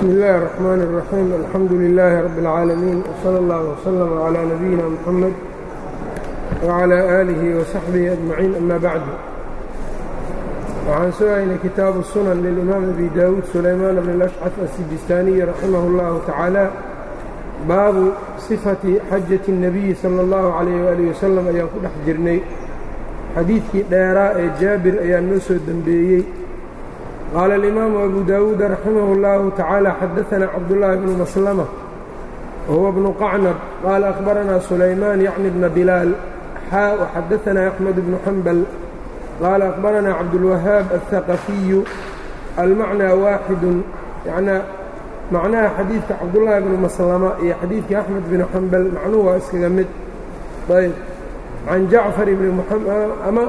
bsmi اllahi الرحmn الرaxيim alxamdu لilaahi rab اlcaalamiin wslى اllah wslm عlى nabiyina mxamed wعlى aalihi وsaxbihi ajmaciin ama bacdu waxaan sugaynay kitaabu sunan lilimaam abi dawuud sulaymaan bn اlashcaf asijistaaniyi raximah اllahu tacaala baabu sifati xajati الnabiyi salى اllahu عalayh waalih wasalam ayaan ku dhex jirnay xadiidkii dheeraa ee jaabir ayaa noo soo dembeeyey qaala alimaamu abu daawuud raximah اllahu tacaala xadaثana cabdullaahi bnu maslama wahuwa bnu qacnab qaala akhbaranaa sulaymaan yacni bna bilaal xaa waxadaثanaa axmed bnu xambal qaala akhbaranaa cabdulwahaab alhaqafiyu almacnaa waaxidun yanaa macnaha xadiidka cabdullaahi bnu maslama iyo xadiidkii axmed bnu xambal macnuhu waa iskaga mid ayb can jacfar ibni ama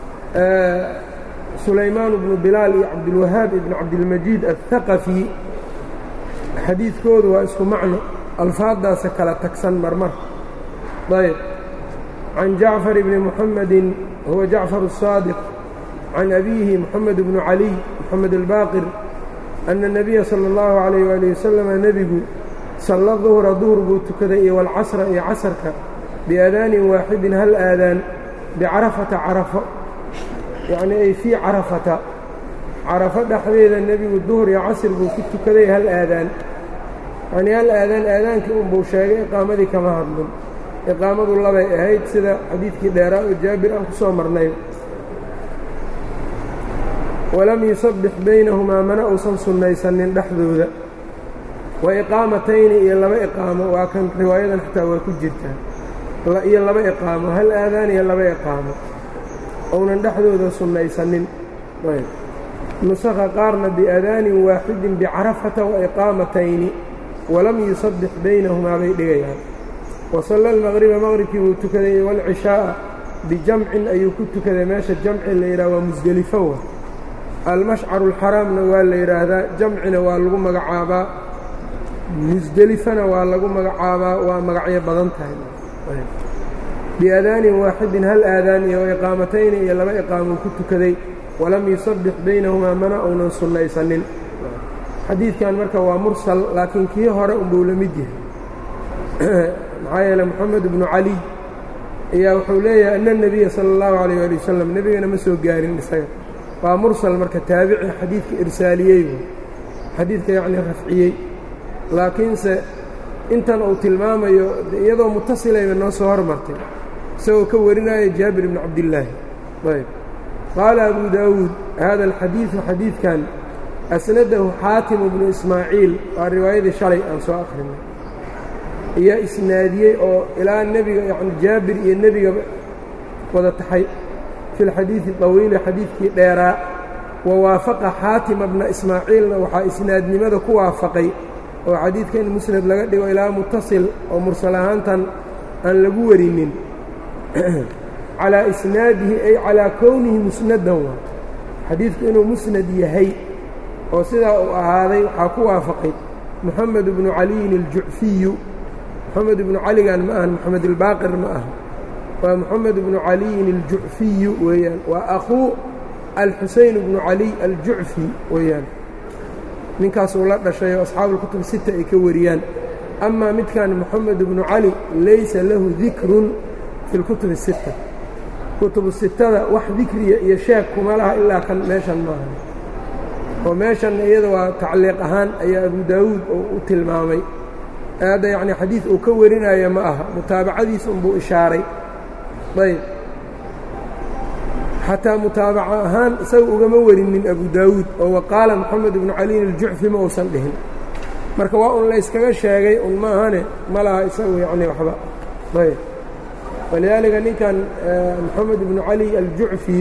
sulaymaan bnu bilaal iyo cabdulwahaab ibn cabdilmajiid alhaqafi xadiidkoodu waa isku macno alfaaddaasa kala tagsan marmar ayb can jacfar ibni muxamedin huwa jacfar الsaadiq can abiihi moxamed bnu caliy moxamed albaaqir ana الnabiya salى اllahu عalayh wali wasalama nebigu salla duhra duhr buu tukaday iyo walcasra iyo casarka biadaanin waaxidin hal aadaan bicarafata carafo yacni ay fii carafata carafo dhexdeeda nebigu duhur iyo casr buu ku tukaday hal aadaan yacnii hal aadaan aadaankii unbuu sheegay iqaamadii kama hadlin iqaamadu labay ahayd sida xadiidkii dheeraa oo jaabir aan ku soo marnay walam yusabbix baynahumaa mana uusan sunnaysanin dhexdooda wa iqaamatayni iyo laba iqaamo waa kan riwaayadan xataa waa ku jirtaa iyo laba iqaamo hal aadaan iyo laba iqaamo ounan dhexdooda sunnaysanin nusakha qaarna biadaanin waaxidin bicarafata wa iqaamatayni walam yusabbix baynahumaa bay dhigayaan wasalla almaqriba maqribkii buu tukaday waalcishaa'a bijamcin ayuu ku tukaday meesha jamci la yidhaha waa musdelifo wa almashcaru alxaraamna waa la yidhaahdaa jamcina waa lagu magacaabaa musdelifana waa lagu magacaabaa waa magacyo badan tahay biadaanin waaxidin hal aadaan iyo iqaamatayni iyo laba iqaamuu ku tukaday walam yusabbix baynahumaa mana uunan sunnaysanin xadiidkan marka waa mursal laakiin kii hore unbuu la mid yahay maxaa yeele moxamed ibnu caliy ayaa wuxuu leeyahay ana nebiya sala allahu calayh ali wasalam nebigana ma soo gaarin isaga waa mursal marka taabici xadiidka irsaaliyey xadiidka yacnii rafciyey laakiinse intan uu tilmaamayo iyadoo mutasilayba noo soo hormartay isagoo ka warinaya jaabir ibni cabdillaahi ayb qaala abu daawuud hada alxadiidu xadiidkan asnadahu xaatimu bnu ismaaciil waa riwaayadii shalay aan soo akhrinay ayaa isnaadiyey oo ilaa nebiga yani jaabir iyo nebigaba wada taxay fi lxadiidi طawiili xadiidkii dheeraa wa waafaqa xaatima bna ismaaciilna waxaa isnaadnimada ku waafaqay oo xadiidka in musnad laga dhigo ilaa mutasil oo mursal ahaantan aan lagu warinin calaa isnaadihi ay calaa kownihi musnadan waa xadiidku inuu musnad yahay oo sidaa uu ahaaday waxaa ku waafaqay moxamed ibnu caliyin aljucfiyu moxamed ibnu caligan ma ahan moxamed albaaqir ma aha waa moxamed ibnu caliyin aljucfiyu weeyaan waa akhuu alxuseyn ibnu caliy aljucfi weeyaan ninkaasuu la dhashay oo asxaabuulkutub sita ay ka wariyaan amaa midkan moxamed ibnu cali laysa lahu dikrun fi lkutubi sita kutubu sitada wax dikriya iyo sheeg kuma laha ilaa kan meeshan maaha oo meeshanna iyada waa tacliiq ahaan ayaa abu daawuud oo u tilmaamay hadda yacnii xadiid uu ka warinaya ma aha mutaabacadiisa unbuu ishaaray ayb xataa mutaabaca ahaan isaga ugama warinin abu daawuud oo waqaala moxamed ibnu caliin aljucfi ma uusan dhihin marka waa un layskaga sheegay un maahane ma laha isagu yacni waxba ayb walidaalika ninkan moxamed ibnu cali aljucfi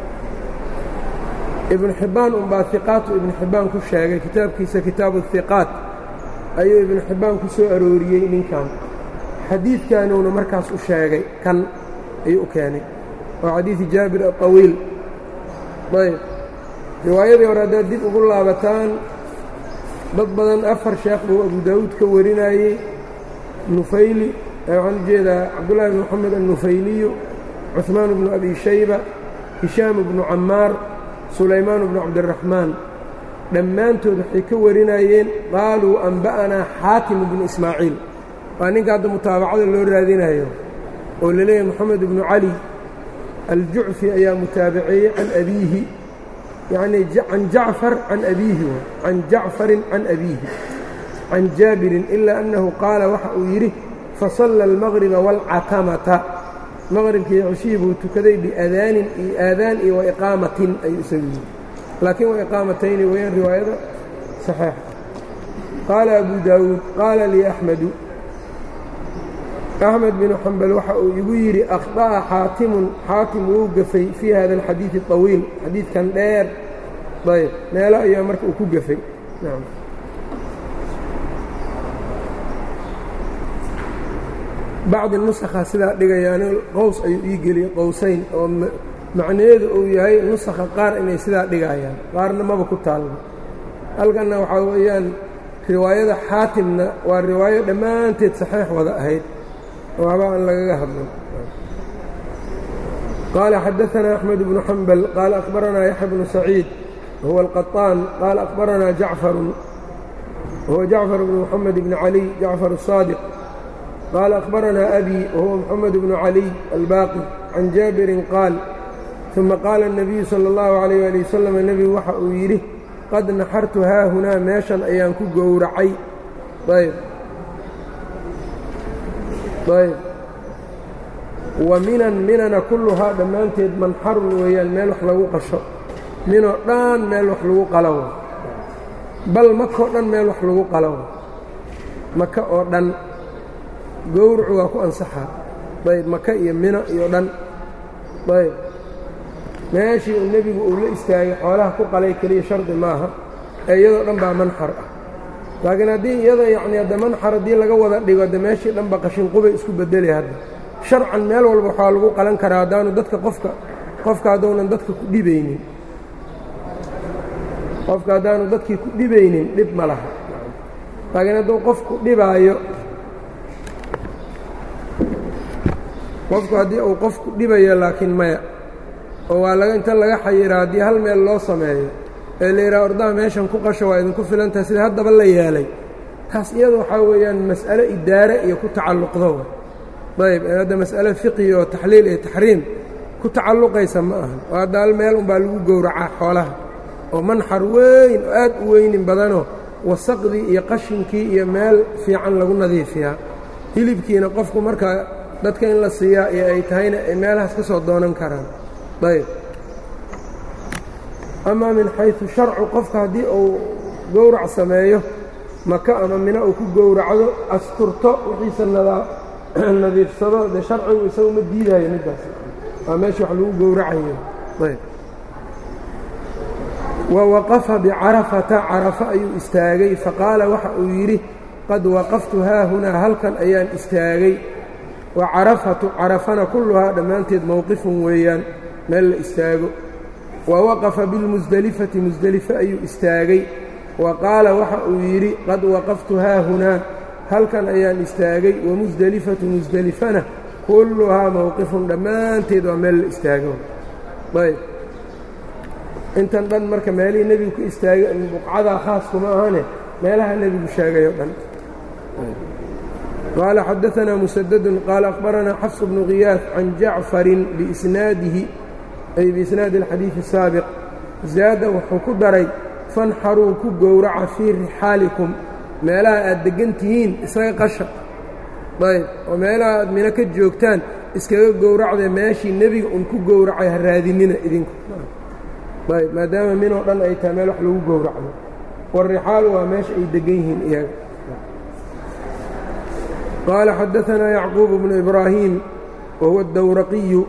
ibnu xibbaan unbaa hiqaatu ibnu xibbaan ku sheegay kitaabkiisa kitaabu hiqaat ayuu ibnu xibbaan ku soo arooriyey ninkan xadiidkanuuna markaas u sheegay kan ayuu u keenay waa xadiidi jaabir aطawiil ayb riwaayadii hore haddaad dib ugu laabataan dad badan afar sheekh buu abu daawuud ka warinayey nufayli waxaan u jeedaa cabdullaahi bn moxamed annufayliyu cuثmaan bnu abi shayba hishaam bnu camaar sulaymaan bnu cabdiraxmaan dhammaantood waxay ka warinayeen qaaluu anba'anaa xaatim bnu ismaaciil waa ninka hadda mutaabacada loo raadinayo oo la leeyahay moxamed ibnu cali aljucfi ayaa mutaabaceeyey can abiihi yacnii can jacfar can abiihi can jacfarin can abiihi can jaabirin ilaa annahu qaala waxa uu yidhi fasalla almaqriba waalcatamata maqribkii ceshihii buu tukaday biadaanin iyo aadaan iyo waiqaamatin ayuu isagu yidhi laakiin waiqaamatayni wayaan riwaayada saxiixa qaala abu daawuud qaala lii axmedu axmed binu xambal waxa uu igu yidhi akhطa'a xaatimun xaatim wuu gafay fii hada alxadiidi طawiil xadiidkan dheer ayb meelo ayaa marka uu ku gafay bacdi nusakha sidaa dhigayaan qows ayuu ii geliyey qowsayn oo macnaheedu uu yahay nusakha qaar inay sidaa dhigayaan qaarna maba ku taalno halkanna waxaa weeyaan riwaayada xaatimna waa riwaayo dhammaanteed saxiix wada ahayd waxba aan lagaga hadlin qaala xadaثna أxmed bnu xambal qaala akhbaranaa yaxya bnu saciid huwa alqaطaan qaala akhbaranaa jacfaru huwa jacfar bnu mxamed bni caliy jacfar الصaadiq qaala akhbaranaa abi wahuwa mxamed bnu caliy albaaqi can jaabirin qaal ثuma qaala الnabiyu salى اllahu عalayه ali wasalam nebigu waxa uu yidhi qad naxartu haahunaa meeshan ayaan ku gowracay ayb ayb wa minan minana kulluhaa dhammaanteed manxarun weeyaan meel wax lagu qasho minoo dhan meel wax lagu qalawo bal makoo dhan meel wax lagu qalawo maka oo dhan gowracu waa ku ansaxaa ayb maka iyo mino iyo dhan ayb meeshii uu nebigu uu la istaagay xoolaha ku qalay keliya shardi maaha ee iyadoo dhan baa manxar ah laakiin haddii iyada yacni hadda manxar haddii laga wada dhigo de meeshii dhanba qashinqubay isku bedeli hadda sharcan meel walba waxaa lagu qalan karaa haddaanu dadka qofka qofka haddaunan dadka ku dhibaynin qofka haddaanu dadkii ku dhibaynin dhib ma laha laakiin hadduu qofku dhibaayo qofku haddii uu qofku dhibayo laakiin maya oo waa laga inta laga xayiraa haddii hal meel loo sameeyo ee la yidhaha ordaha meeshan ku qasho waa idinku filantaha sida haddaba la yeelay taas iyada waxaa weeyaan mas'alo idaare iyo ku tacalluqdo ayb hadda mas'alo fiqi oo taxliil iyo taxriim ku tacalluqaysa ma ahan oo hadda hal meel unbaa lagu gowracaa xoolaha oo manxar weyn oo aad u weynin badanoo wasaqdii iyo qashinkii iyo meel fiican lagu nadiifiyaa hilibkiina qofku markaa dadka in la siiyaa iyo ay tahayna ay meelahaas ka soo doonan karaan ayb amaa min xaysu sharcu qofka haddii uu gowrac sameeyo maka ama mina uu ku gowracdo asturto wixiisa nadiifsado dee sharcigu isagu ma diidaayo middaas waa meesha wax lagu gowracayo ayb wa waqafa bicarafata carafa ayuu istaagay faqaala waxa uu yidhi qad waqaftu haahunaa halkan ayaan istaagay wa carafatu carafana kulluhaa dhammaanteed mowqifun weeyaan meel la istaago wa waqafa bilmusdelifati musdelife ayuu istaagay wa qaala waxa uu yidhi qad waqaftu haahunaa halkan ayaan istaagay wamusdelifatu musdelifana kulluhaa mowqifun dhammaanteed waa meel la istaago ayb intan dhan marka meelihii nebigu ku istaagay buqcadaa khaas kuma ahane meelaha nebigu sheegay o dhan qaala xadaanaa musadadun qaala akhbaranaa xafs bnu khiyaas can jacfarin biisnaadihi ay biisnaadi alxadiidi asaabiq zaada wuxuu ku daray fanxaruu ku gowraca fii rixaalikum meelaha aad deggan tihiin isaga qasha ayb oo meelaha aad mino ka joogtaan iskaga gowracdee meeshii nebiga un ku gowracay ha raadinina idinku ayb maadaama minoo dhan ay tahay meel wax lagu gowracdo warixaalu waa meesha ay deggan yihiin iyaga qaala xadaanaa yacquub bnu ibraahim wahuwa اdawraqiyu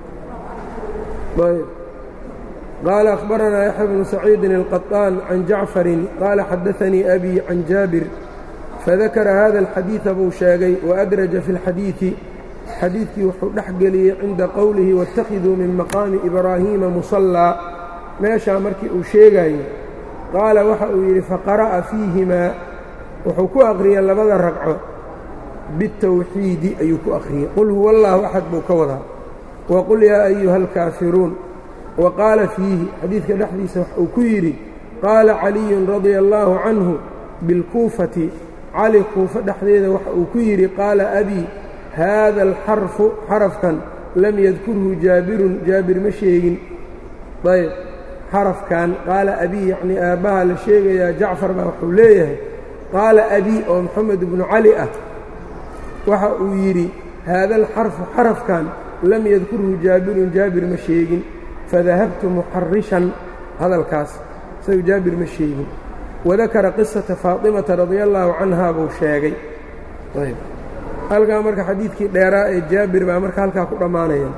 ayb qaala akhbaranaa yaxya bnu saciidin الqaطaan can jacfarin qaala xadaanii abi can jaabir fadakara hada alxadiida buu sheegay waadraja fi اlxadiidi xadiidkii wuxuu dhex geliyey cinda qowlihi waاtakhiduu min maqaami ibraahiima musallaa meeshaa markii uu sheegayey qaala waxa uu yidhi faqara'a fiihimaa wuxuu ku aqriyey labada ragco bitawxiidi ayuu ku akhriyey qul huwa allaahu axad buu ka wadaa waqul yaa ayuha alkaafiruun wa qaala fiihi xadiidka dhexdiisa wax uu ku yidhi qaala caliyun radia allaahu canhu bilkuufati cali kuufa dhexdeeda waxa uu ku yidhi qaala abii haada alxarfu xarafkan lam yadkurhu jaabirun jaabir ma sheegin ayb xarafkan qaala abii yacnii aabbaha la sheegayaa jacfar baa wuxuu leeyahay qaala abii oo moxamed ibnu cali ah waxa uu yidhi haada alxarfu xarafkan lam yadkurhu jaabirun jaabir ma sheegin fadahabtu muxarishan hadalkaas isagu jaabir ma sheegin wadakara qisata faatimata radia allaahu canhaa buu sheegay ayb halkaa marka xadiidkii dheeraa ee jaabir baa marka halkaa ku dhammaanaya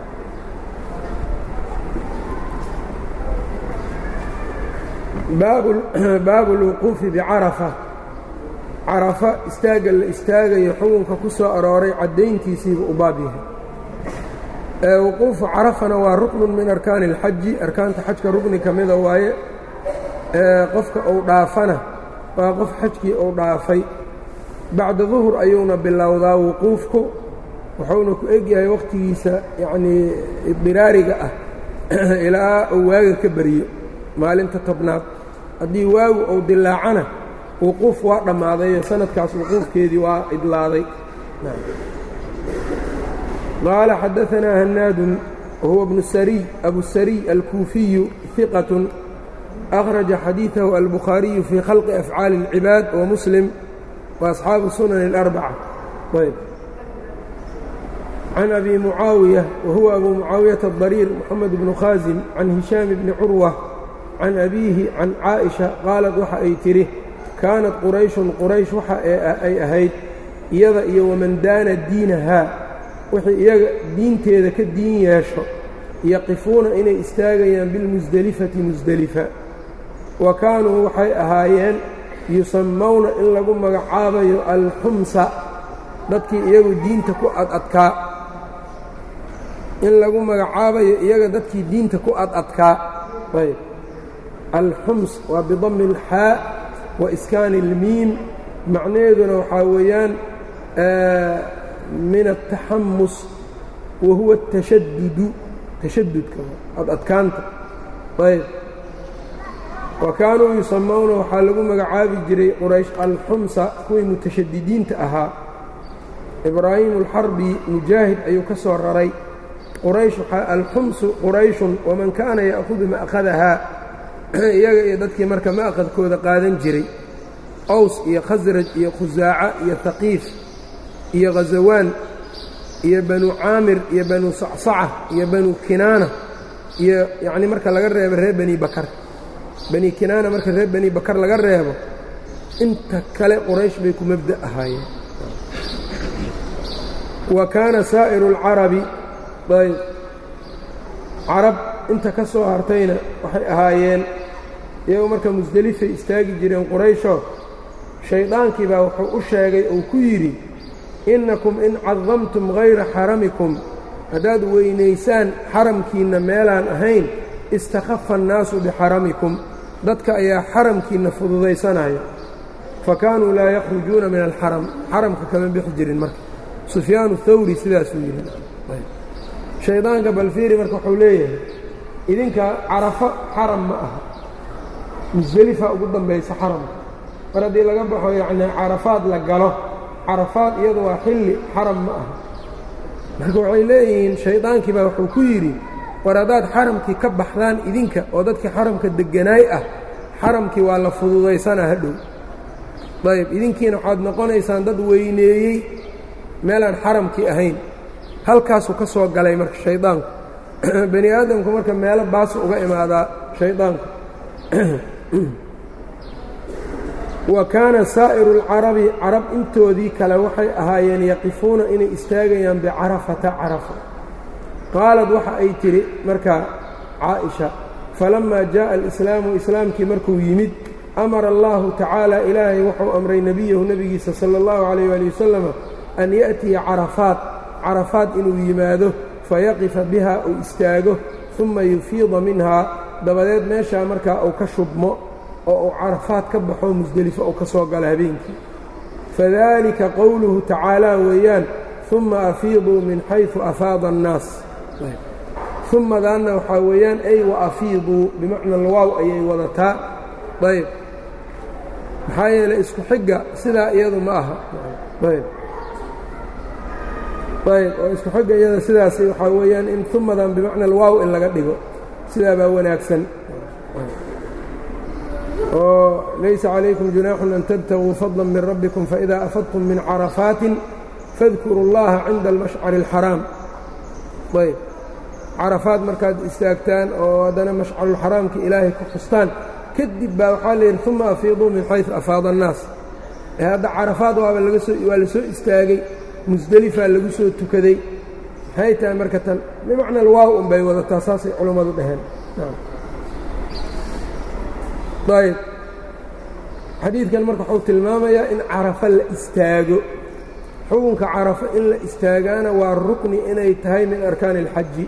baabu اlwuquufi bicarafa carafa istaagga la istaagayo xukunka ku soo arooray caddayntiisiiba u baab yahay wuquufu carafana waa ruknun min arkaani اlxaji arkaanta xajka rukni ka mida waaye qofka uu dhaafana waa qof xajkii uu dhaafay bacda duhur ayuuna bilowdaa wuquufku wuxuuna ku egyahay wakhtigiisa yacnii idiraariga ah ilaa uu waaga ka beriyo maalinta tobnaad haddii waagu uu dilaacana wuquuf waa dhammaadayo sanadkaas wuquufkeedii waa idlaaday qaala xadaanaa hanaadun wahuwa bnu sariy abusariy alkuufiyu hiqatun akhraja xadiidahu albukhaariyu fii khalqi afcaali اlcibaad wa muslim wa asxaabu sunan اlarbaca ayb can abi mucaawiya wahuwa abu mucaawiyata adariir moxamed bnu khaasim can hishaam bni curwa can abiihi can caaئisha qaalad waxa ay tidhi kaanat qurayshun quraysh waxa ay ahayd iyada iyo waman daana diinahaa wixii iyaga diinteeda ka diin yeesho yaqifuuna inay istaagayaan bilmusdelifati musdelifa wa kaanuu waxay ahaayeen yusammowna in lagu magacaabayo alxumsa dadkii iyagu diinta ku adadkaa in lagu magacaabayo iyaga dadkii diinta ku adadkaa ayb alxums waa bidami اlxaa wa iskaani اlmiim macnaheeduna waxaa weeyaan min الtaxamus wa huwa الtashadudu tashadudka adadkaanta ayb wa kaanuu yusamowna waxaa lagu magacaabi jiray quraysh alxumsa kuwii mutashadidiinta ahaa ibraahimu alxarbi mujaahid ayuu ka soo raray quraysh alxumsu qurayshun waman kaana ya'hudu ma'khadahaa iyaga iyo dadkii marka ma'khadkooda qaadan jiray aws iyo khasraj iyo khusaaca iyo haqiif iyo khasawaan iyo banu caamir iyo banu sacsaca iyo banu kinaana iyo yacnii marka laga reebo reer bani bakar bani kinaana marka reer bani bakar laga reebo inta kale quraysh bay ku mabda ahaayeen wa kaana saa'iru alcarabi ayb carab inta ka soo hartayna waxay ahaayeen iyagoo marka musdelifay istaagi jireen qurayshoo shaydaankii baa wuxuu u sheegay uu ku yidhi innakum in cadamtum hayra xaramikum haddaad weynaysaan xaramkiinna meelaan ahayn istakhafa annaasu bixaramikum dadka ayaa xaramkiinna fududaysanaya fa kaanuu laa yakhrujuuna min alxaram xaramka kama bixi jirin marka sufyaanu thawri sidaasuu yidhi shaydaanka balfiiri marka wuxuu leeyahay idinka carafo xaram ma aha musdelifa ugu dambaysa xaramka mar haddii laga baxo yacnii carafaad la galo carafaad iyadu waa xilli xaram ma aha marka waxay leeyihiin shaydaankii baa wuxuu ku yidhi war haddaad xaramkii ka baxdaan idinka oo dadkii xaramka degganaay ah xaramkii waa la fududaysanaa hadhow ayb idinkiina waxaad noqonaysaan dad weyneeyey meelaan xaramkii ahayn halkaasuu ka soo galay marka shaydaanku bani aadamku marka meelo baasu uga imaadaa shaydaanku wa kaana saa'iru alcarabi carab intoodii kale waxay ahaayeen yaqifuuna inay istaagayaan bicarafata carafa qaalad waxa ay tidhi markaa caaئisha falammaa jaaءa alislaamu islaamkii markuu yimid amara allahu tacaala ilaahay wuxuu amray nebiyahu nebigiisa sala اllahu calayh ali wasalama an ya'tiya carafaat carafaad inuu yimaado fayaqifa biha uu istaago uma yufiida minhaa dabadeed meeshaa markaa uu ka shubmo oo uu carafaad ka baxo musdelifo uu ka soo galo habeenkii fadalika qowluhu tacaalaa weeyaan uma afiiduu min xayثu afaada الnaas umadaanna waxaa weeyaan ay wa afiiduu bimacna alwaaw ayay wadataa ayb maxaa yeelay isku xigga sidaa iyadu ma aha ayb ayb oo isku xigga iyada sidaas waxaa weeyaan in umadan bimacna alwaaw in laga dhigo sidaa baa wanaagsan oo laysa calaykum junaaxun an tabtaguu fadla min rabbikum faإida afadtum min carafaatin fadkuru اllaha cinda almashcari اlxaraam ayb carafaad markaad istaagtaan oo haddana mashcarulxaraamka ilaahay ku xustaan kadib baa waxaa la yidhi uma afiiduu min xayثu afaada الnaas ee hadda carafaad waaba laga soo waa la soo istaagay musdelifaa lagu soo tukaday maxay tahay marka tan bimacna alwaaw un bay wadataa saasay culammadu dhaheen ayb xadiidkan marka wuxuu tilmaamayaa in carafo la istaago xukunka carafo in la istaagaana waa rukni inay tahay min arkaani اlxaji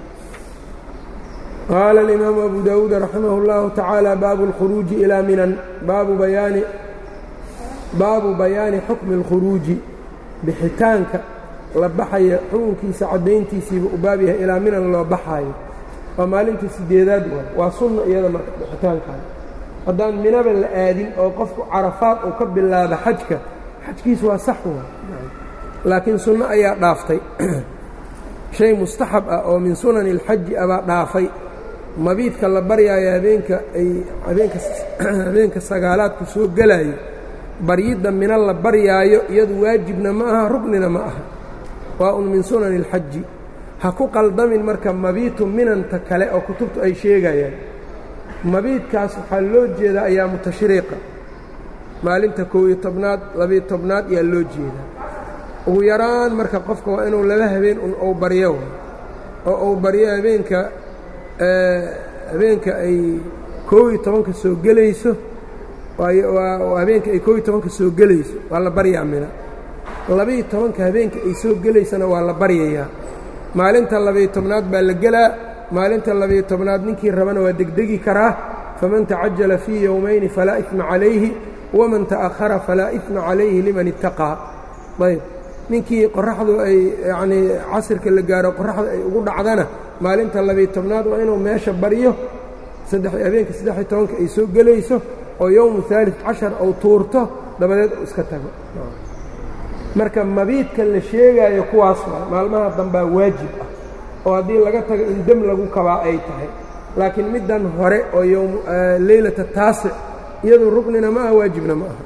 qaala alimaamu abu dawuud raximah اllahu tacaala baabu اlkhuruuji ilaa minan baabu bayaani baabu bayaani xukmi اlkhuruuji bixitaanka la baxaya xukunkiisa caddayntiisiiba u baab yahay ilaa minan loo baxaayo waa maalintii sideedaad waay waa sunna iyada marka bixitaankan haddaan minaba la aadin oo qofku carafaad uu ka bilaabo xajka xajkiisu waa sax waa laakiin sunno ayaa dhaaftay shay mustaxab ah oo min sunani اlxaji abaa dhaafay mabiidka la baryaayo habeenka ay habeenka habeenka sagaalaadku soo gelaayo baryidda mina la baryaayo iyadu waajibna ma aha rugnina ma aha waa un min sunani اlxaji ha ku qaldamin marka mabiitu minanta kale oo kutubtu ay sheegayaan mabiidkaas waxaa loo jeedaa ayaamu tashriiqa maalinta kow iyo tobnaad labiyo tobnaad ayaa loo jeedaa ugu yaraan marka qofka waa inuu laba habeen un ou baryo oo uu baryo habeenka habeenka ay koob iyo tobanka soo gelayso habeenka ay koob iyo tobanka soo gelayso waa la baryaa mina labiyo tobanka habeenka ay soo gelaysana waa la baryayaa maalinta labiyo tobnaad baa la gelaa maalinta labiyo tobnaad ninkii rabana waa degdegi karaa faman tacajala fii yowmayni falaa ifma calayhi waman ta'ahara falaa ifma calayhi liman ittaqaa ayb ninkii qoraxdu ay yacnii casirka la gaaro qoraxda ay ugu dhacdana maalinta labiyo tobnaad waa inuu meesha baryo habeenka saddexiyo tobanka ay soo gelayso oo yowmu haalid cashar ou tuurto dabadeed uu iska tago marka mabiidka la sheegaayo kuwaas waa maalmaha dambaa waajib ah oo haddii laga tago in dem lagu kabaa ay tahay laakiin middan hore oo ym leylata taasic iyadu rugnina ma aha waajibna ma aha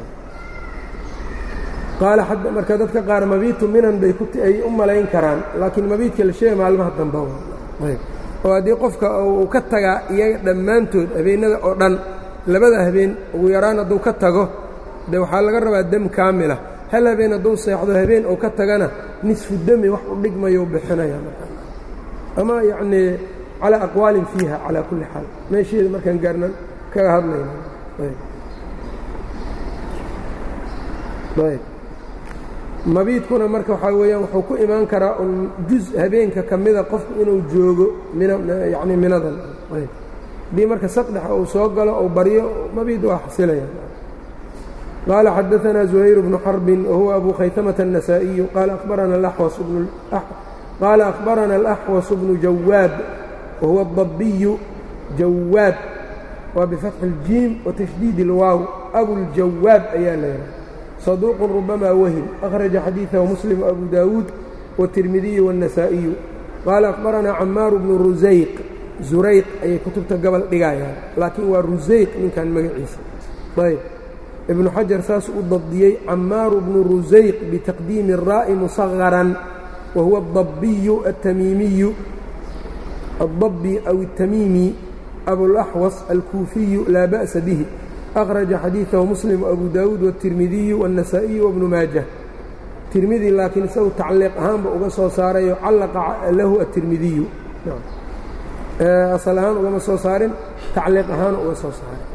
qaala marka dadka qaar mabiitu minan bay ay u malayn karaan laakiin mabiidka la sheegay maalmaha damba oo haddii qofka uu ka tagaa iyaga dhammaantood habeennada oo dhan labada habeen ugu yaraan hadduu ka tago de waxaa laga rabaa dem kaamila hal habeen hadduu seexdo habeen uu ka tagana nisfu demi wax u dhigmayou bixinaya ama yacnii calaa aqwaalin fiiha calaa kulli xaal meesheeda markaan gaarnan kaga hadlayna ayb mabiidkuna marka waxaa weeyaan wuxuu ku imaan karaa un juz habeenka ka mida qofku inuu joogo mina yacni minadan ayb haddii marka saqdhexa uu soo galo ou baryo mabiid waa xasilaya qaala xadaanaa زuhayr bnu xarbin wahuwa abu khaytamata النasaaئiyu qaala akhbarana اlaxwas bnu qال أخبرنا الأحوص بن جواب وهو الضبي جواب وبفتح الجيم وتشديد الواو أبو الجواب أيا ليلة صدوق ربما وهم أخرج حديثه مسلم وأبو داود والترمذي والنسائي قال أخبرنا عمار بن رزيق زريق أي كتبت قبل دقايا لكن ورزيق من كان مقعيس طيب ابن حجر ساس الضبيي عمار بن رزيق بتقديم الراء مصغرا وهو الضبي التميمي الضبي أو التميمي أبو الأحوص الكوفي لا بأس به أخرج حديثه مسلم وأبو داود والترمذي والنسائي وابن ماجه ترمذي لكن سو تعليق أهام بأغا سو ساري علق له الترمذي نعم أصل أهان أغا سو سارين تعليق أهان أغا سو سارين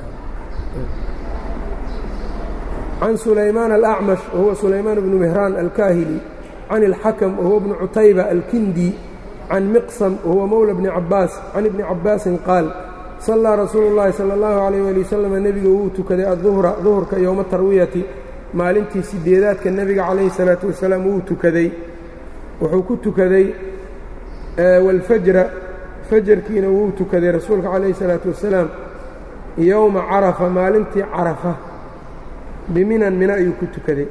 عن سليمان الأعمش وهو سليمان بن مهران الكاهلي عن الحكم وهو ابن عتيبة الكندي عن مقسم وهو مولى بن عباس عن ابن عباس قال صلى رsuuل اللhi صلى الله عليه ولي وسلم nebiga wuu tukaday aلظهرa ظهرka yowma tarwiyati maalintii sideedaadka nebiga calayhi الصلاaةu wasalaam wuu tukaday wuxuu ku tukaday wاlfajra fajarkiina wuu tukaday rasuulka calayhi الصلاaةu wasalaam yowma carafa maalintii carafa biminan mina ayuu ku tukaday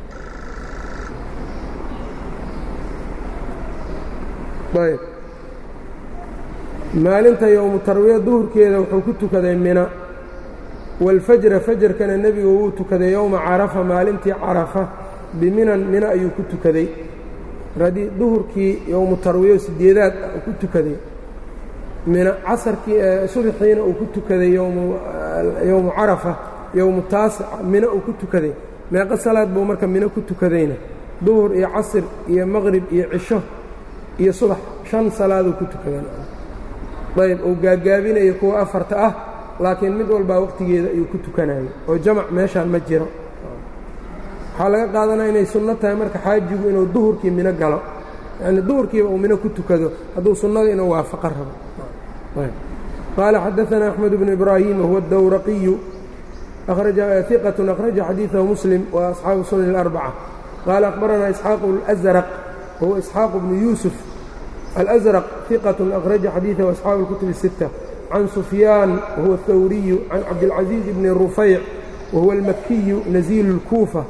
ayb maalinta yowmu tarwiya duhurkeeda wuxuu ku tukaday mina waalfajra fajarkana nebigu wuu tukaday yowma carafa maalintii carafa biminan mina ayuu ku tukaday haddii duhurkii yowmu tarwiyo sideedaad uu ku tukaday mina casarkii subaxiina uu ku tukaday yowmu carafa yowmu taasic mina uu ku tukaday meeqo salaad buu marka mino ku tukadayna duhur iyo casir iyo maqrib iyo cisho iyo subax shan salaaduu ku tukaday ayb uu gaagaabinayo kuwa afarta ah laakiin mid walbaa waqtigeeda ayuu ku tukanayay oo jamac meeshaan ma jiro waxaa laga qaadanaya inay sunno tahay marka xaajigu inuu duhurkii mino galo yacni duhurkiiba uu mino ku tukado hadduu sunnada inuu waafaqo rabo qaala xadaثana axmed bnu ibraahim wahuwa اdawraqiyu iqaة akhraja xadiiثahu muslim wa asxaabu sunan اlarbacة qaala akhbaranaa isxaaq اlأsraq wahuwa isxaaq bnu yuusuf alأsraq iqaة akhraja xadiiثahu asxaabu اlkutub الsiتة can sufyaan wahuwa اthawriyu can cabdilcaزiiz bni rufayc wahuwa اlmakiyu naziilu اlkuufa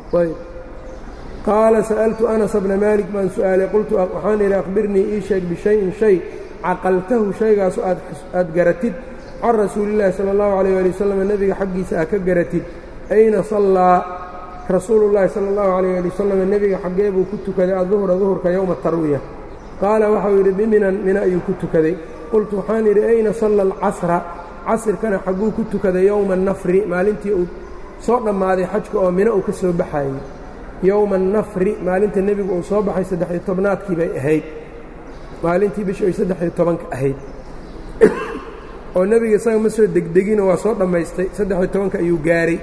qaala sa'altu anas bna maalik baan su'aalay qultu waxaan idhi akhbirnii ii sheeg bishayin shay caqaltahu shaygaasu aad garatid can rasuulillahi sala allahu alayh ali wasalam nebiga xaggiisa aad ka garatid ayna sallaa rasuulullahi sala allahu alayh ali wasalam nebiga xaggee buu ku tukaday adduhra duhurka yowma tarwiya qaala waxau yidhi biminan mina ayuu ku tukaday qultu waxaan idhi ayna salla alcasra casirkana xagguu ku tukaday yowma annafri maalintii uu soo dhammaaday xajka oo mino uu ka soo baxayey yowma annafri maalinta nebigu uu soo baxay saddex-iyo tobnaadkii bay ahayd maalintii bisha ay saddex-iyo tobanka ahayd oo nebiga isaga ma soo degdegino waa soo dhammaystay saddex-iyo tobanka ayuu gaaray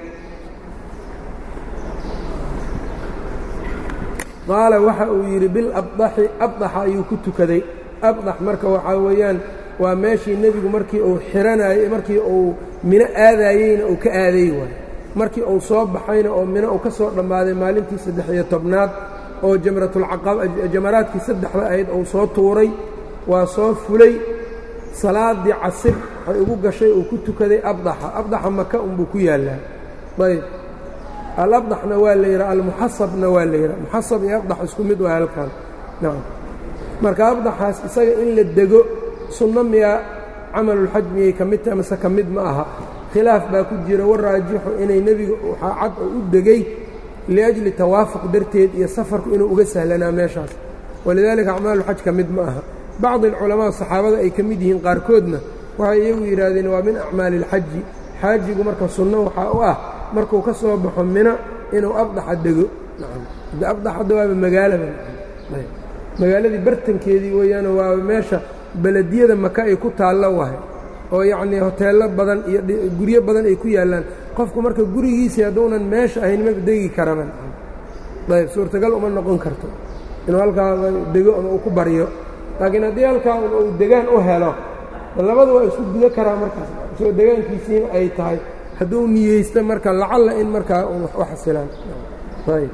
qaala waxa uu yidhi bilabdaxi abdaxa ayuu ku tukaday abdax marka waxaa weeyaan waa meeshii nebigu markii uu xiranayey markii uu mino aadaayeyna uu ka aaday waay markii uu soo baxayna oo mino uu ka soo dhammaaday maalintii saddex-iyo tobnaad oo jamaraadkii saddexda ahayd uu soo tuuray waa soo fulay salaaddii casir waxay ugu gashay uu ku tukaday abdaxa abdaxa maka unbuu ku yaallaa ayb alabdaxna waa la yidhaha almuxasabna waa la yidhaha muxasab iyo abdax isku mid waa halkan nacam marka abdaxaas isaga in la dego sunno miyaa camalulxaj miyay ka mid tahay mase ka mid ma aha khilaaf baa ku jira war raajixu inay nebiga waxaa cad oo u degey liajli tawaafuq darteed iyo safarku inuu uga sahlanaa meeshaas walidaalika acmaaluxaj ka mid ma aha bacdi alculamaa saxaabada ay ka mid yihiin qaarkoodna waxay iyagu yidhaahdeen waa min acmaali ilxaji xaajigu marka sunno waxaa u ah markuu ka soo baxo mina inuu abdaxa dego de abdax hadda waaba magaalaba magaaladii bartankeedii weeyaano waaba meesha belediyada maka ay ku taallo wahay oo yacnii hoteello badan iyo guryo badan ay ku yaallaan qofku marka gurigiisii hadduunan meesha ahayn maba degi karaban ayb suurtagal uma noqon karto inuu halkaa dego ama uu ku baryo laakiin haddii halkaa uu degaan u helo labada waa isku gudo karaa markaas isoo degaankiisiina ay tahay hadduu niyeysto marka lacalla in markaa u xasilaan ayb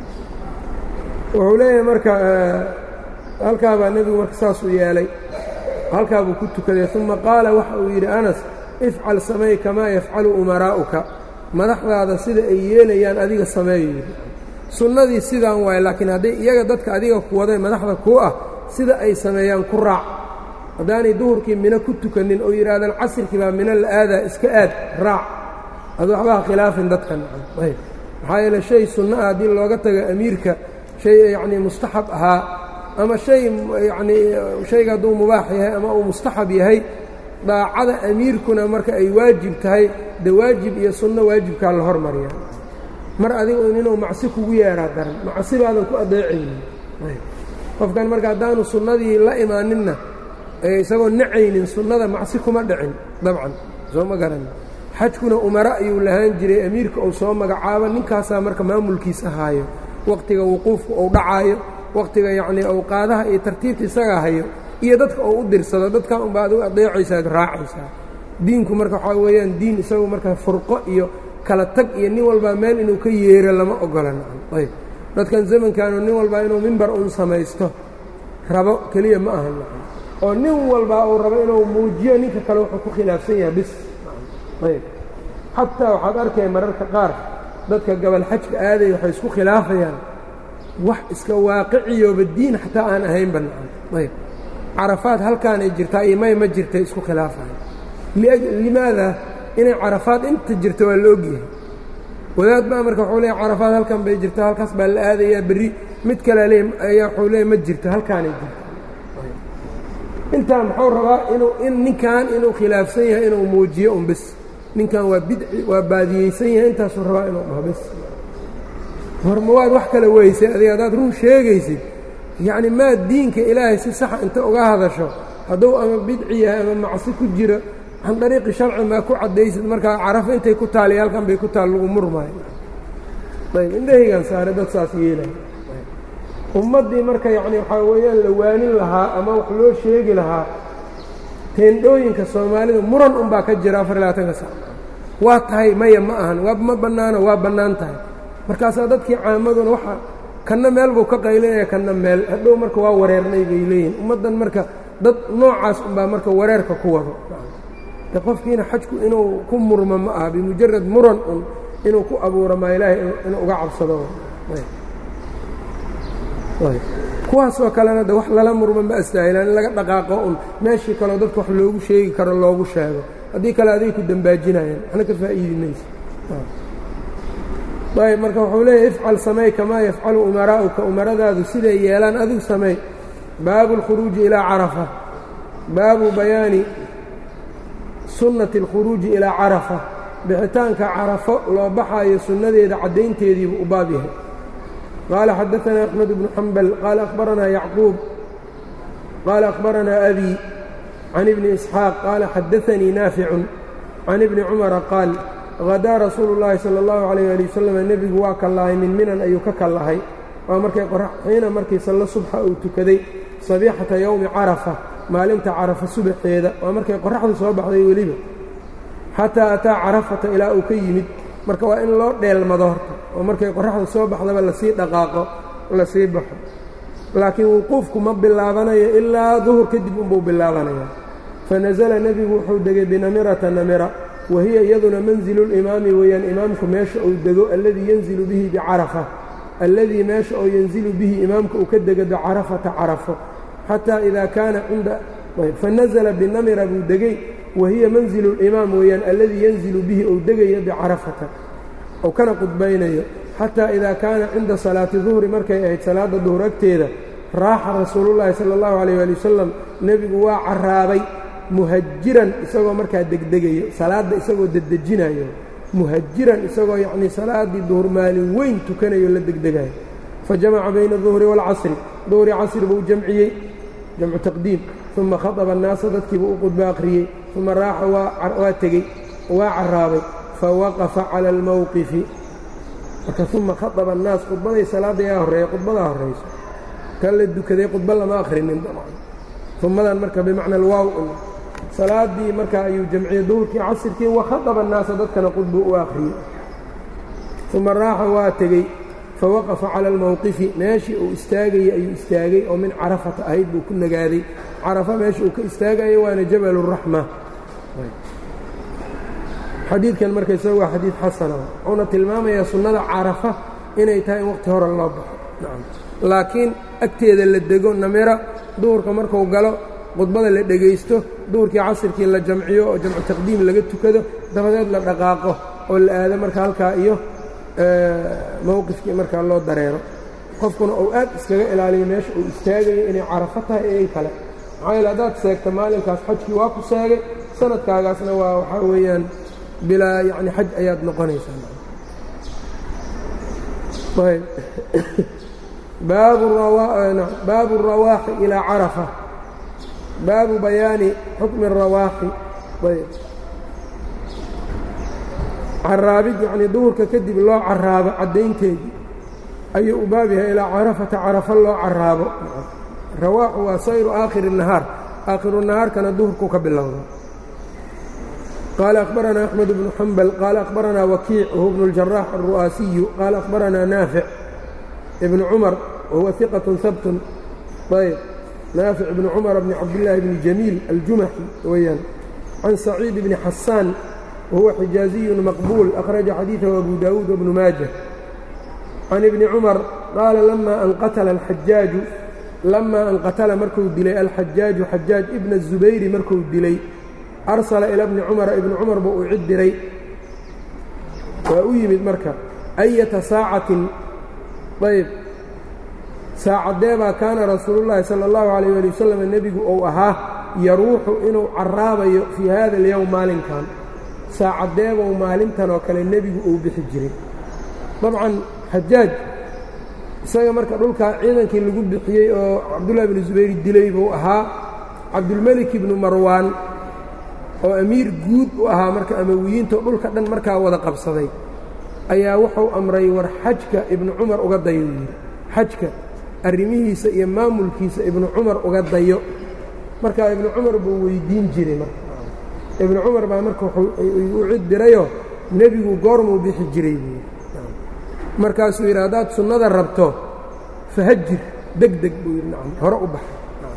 wuxuu leeyahay marka halkaa baa nebigu marka saasuu yeelay halkaa buu ku tukaday uma qaala waxa uu yidhi anas ifcal samey kamaa yafcalu umaraa'uka madaxdaada sida ay yeelayaan adiga sameeyo yidhi sunnadii sidaan waaye laakiin hadday iyaga dadka adiga ku waday madaxda kuu ah sida ay sameeyaan ku raac haddaanay duhurkii mino ku tukanin oo yidhaahdaan casirkii baa mino la aadaa iska aad raac adu waxbaha khilaafin dadkan ayb maxaa yeele shay sunno ah haddii looga tago amiirka shay yacnii mustaxab ahaa ama shay yacnii shayga hadduu mubaax yahay ama uu mustaxab yahay daacada amiirkuna marka ay waajib tahay de waajib iyo sunno waajibkaa la hormariya mar adigu inuu macsi kugu yeeraa daran macsi baadan ku adeecaynin qofkan marka haddaanu sunnadii la imaaninna isagoo nacaynin sunnada macsi kuma dhicin dabcan soo ma garan xajkuna umara ayuu lahaan jiray amiirka uu soo magacaabo ninkaasaa marka maamulkiisa haayo wakhtiga wuquufka uu dhacaayo wakhtiga yacnii awqaadaha iyo tartiibta isagaa hayo iyo dadka uu u dirsado dadkaa unbaa adigu adeecaysaad raacaysaa diinku marka waxaa weeyaan diin isagu marka furqo iyo kala tag iyo nin walbaa meel inuu ka yeero lama ogola ayb dadkan zamankaanu nin walbaa inuu mimbar uun samaysto rabo keliya ma aha oo nin walbaa uu rabo inuu muujiyo ninka kale wuxuu ku khilaafsan yahay bis ayb xataa waxaad arkaya mararka qaar dadka gabal xajka aaday waxay isku khilaafayaan wax iska waaqiciyooba diin xataa aan ahayn bannaan ayb carafaad halkaanay jirtaa iyo may ma jirtay isku khilaafayan limaada inay carafaad inta jirto waa la ogyahay wadaad baa marka wuxuu leeya carafaad halkan bay jirta halkaas baa la aadayaa berri mid kale le ayaa wuxuu leeya ma jirto halkaanay jirto intaa muxuu rabaa inuu in ninkan inuu khilaafsan yahay inuu muujiyo un bes ninkan waa bidci waa baadiyeysan yahay intaasuu rabaa inuu dhaho bes horma waad wax kale weysay adiga haddaad run sheegaysid yacni maa diinka ilaahay si saxa inta uga hadasho hadduu ama bidci yahay ama macsi ku jiro can dariiqi sharci maa ku caddaysid markaa carafo intay ku taali halkan bay ku taal lagu murmaayo ayb indhahaygan saare dad saas yeelaya ummaddii marka yacni waxaa weeyaan la waanin lahaa ama wax loo sheegi lahaa teendhooyinka soomaalida muran unbaa ka jira afar labaatanka sac waa tahay maya ma ahan waa ma bannaano waa bannaan tahay markaasaa dadkii caamaduna waxa kanna meel buu ka qaylinaya kanna meel hadhow marka waa wareernay bay leeyihin ummaddan marka dad noocaas unbaa marka wareerka ku wado de qofkiina xajku inuu ku murmo ma aha bimujarad muran un inuu ku abuuro maa ilaahay inuu uga cabsado kuwaasoo kalena de wax lala murmo ma astaahilaan in laga dhaqaaqo un meeshii kaleo dadka wax loogu sheegi karo loogu sheego haddii kale aday ku dembaajinayaan waxna ka faa'iidi mayso ayb marka wuxuu leeyahy ifcal samey kamaa yafcalu umaraa'uka umaradaadu siday yeelaan adigu samey baabu اlkhuruuji ilaa carafa baabu bayaani sunnati اlkhuruuji ilaa carafa bixitaanka carafo loo baxaayo sunnadeeda caddaynteediibu u baab yahay qaala xadaثana axmed bnu xambal qaala akhbaranaa yacquub qaala akhbaranaa abi can ibni isxaaq qaala xadaanii naaficun can ibni cumara qaal hadaa rasuulu llaahi sala allahu calayh ali wasalam nebigu waa kallahay min minan ayuu ka kallahay waa markay xiina markii sallo subxa uu tukaday sabiixata yowmi carafa maalinta carafa subaxeeda waa markay qoraxdu soo baxday weliba xataa ataa carafata ilaa uu ka yimid marka waa in loo dheelmado horta oo markay qoraxdu soo baxdaba lasii dhaqaaqo lasii baxo laakiin wuquufku ma bilaabanayo ilaa duhur kadib unbuu bilaabanaya fanasala nebigu wuxuu degay binamirata namira wahiya iyaduna manzilu limaami weeyaan imaamku meesha uu dego alladii yanzilu bihi bicarafa alladii meesha oo yanzilu bihi imaamka uu ka dego bicarafata carafo xataa idaa kaana cinda fanazla binamira buu degey wahiya manzilu limaam weeyaan alladii yanzilu bihi ou degayo bicarafata ou kana qudbaynayo xataa idaa kaana cinda salaati duhri markay ahayd salaadda duhur agteeda raaxa rasuulullaahi sala allahu calayh ali wasalam nebigu waa carraabay muhajiran isagoo markaa degdegayo salaadda isagoo dedejinayo muhajiran isagoo yacnii salaaddii duhur maalin weyn tukanayo la degdegayo fa jamaca bayna duhri waalcasri duhri casri buu jamciyey jamcu taqdiim uma khaطaba annaasa dadkiibuu u qudbo akhriyey uma raaxa waa tegey waa carraabay fa waqafa cala almowqifi marka uma khaطaba annaas khudbaday salaadda yaa horreeya khudbadaa horrayso kan la dukaday khudba lama akhrinin umadan marka bimacna alwaaw salaaddii marka ayuu jamciyey duhurkii casirkii wakhaطaba annaasa dadkana qudbu u akhriyey uma raaxa waa tegey fawaqafa cala almowqifi meeshii uu istaagayey ayuu istaagay oo min carafata ahayd buu ku nagaaday carafa meesha uu ka istaagaya waana jabal الraxma xadiidkan marka isaga waa xadiid xasana wuxuuna tilmaamayaa sunnada carafa inay tahay in waqti hore loo baxo laakiin agteeda la dego namira duhurka marku galo khudbada la dhegaysto duhurkii casirkii la jamciyo oo jamcu taqdiim laga tukado dabadeed la dhaqaaqo oo la aado marka halkaa iyo mowqifkii markaa loo dareero qofkuna uu aad iskaga ilaaliyo meesha uu istaagayo inay carafo tahay iyo in kale maxaa yeele haddaad seegta maalinkaas xajkii waa ku seegay sanadkaagaasna waa waxaa weeyaan bilaa yacni xaj ayaad noqonaysaa baabu الrawaaxi ilaa carafa baabu bayaani xukmi الrawaaxi caraabid yacnii duhurka kadib loo caraabo caddaynteedii ayuu u baab yahay ilaa carafata carafo loo caraabo rawaaxu waa sayru aakhiri الnahaar aakhiru nahaarkana duhurku ka bilowda qaala akhbaranaa axmed bnu xambal qaala akhbaranaa wakiic wahuwa bnu اljaraax alru'aasiyu qaala akhbaranaa naafic ibnu cumar wahuwa iqatun habtun ayb naafic ibni cumar bni cabdillaahi bni jamiil aljumaxi weeyaan can saciid bni xasaan wahuwa xijaaziyun maqbuul akhraja xadiidahu abu daawuud wabnu maaja can ibni cumar qaala lamaa an qatala alxajaaju lamaa an qatala markuu dilay alxajaaju xajaaj ibna الzubayri markuu dilay arsala ila bni cumara ibni cumar buu u cid diray waa u yimid marka ayata saacatin ayb saacadeebaa kaana rasuulu llaahi sala allahu calayh ali wasalam nebigu uu ahaa yaruuxu inuu carraabayo fii hada alyowm maalinkan saacadeebou maalintan oo kale nebigu uu bixi jiray dabcan xajaaj isaga marka dhulkaa ciidankii lagu bixiyey oo cabdullahi bnu zubayr dilay buu ahaa cabdulmelik ibnu marwaan oo amiir guud u ahaa marka amawiyiintao dhulka dhan markaa wada qabsaday ayaa wuxuu amray war xajka ibnu cumar uga dayo yidhi xajka arrimihiisa iyo maamulkiisa ibnu cumar uga dayo markaa ibnu cumar buu weydiin jiray marka ibnu cumar baa marka u cid dirayoo nebigu goormuu bixi jiray buu markaasuu yidhi haddaad sunnada rabto fahajir deg deg buu yidhi nacam hore u baxa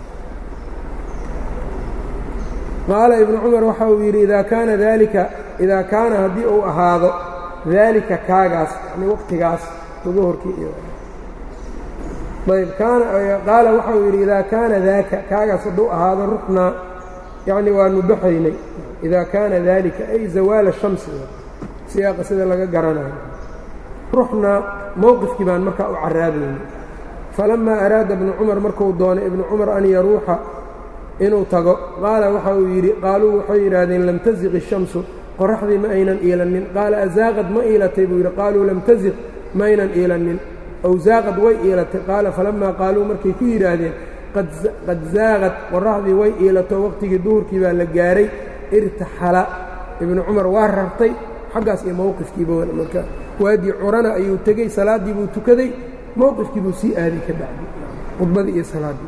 qaala ibnu cumar waxa uu yidhi idaa kaana daalika idaa kaana haddii uu ahaado daalika kaagaas yani waqtigaas duhurkii iyo ayb kaana qaala waxa uu yidhi idaa kaana daaka kaagaas hadduu ahaado ruxnaa yacni waanu baxaynay idaa kaana daalika ay zawaala shamsi siyaaqa sida laga garanayo ruxnaa mowqifkii baan markaa u caraabaynay falammaa araada ibnu cumar markuu doonay ibnu cumar an yaruuxa inuu tago qaala waxa uu yidhi qaaluu waxay yidhaahdeen lam tasiq ishamsu qoraxdii ma aynan iilannin qaala azaaqad ma iilatay buu yidhi qaaluu lam tasiq ma aynan iilannin ow zaaqad way iilatay qaala falammaa qaaluu markay ku yidhaahdeen qad zaaqad qoraxdii way iilato waqtigii duhurkii baa la gaaray irtaxala ibnu cumar waa rartay xaggaas iyo mowqifkiiba marka waadii curana ayuu tegey salaaddii buu tukaday mowqifkii buu sii aaday ka bacdi khudbadii iyo salaaddii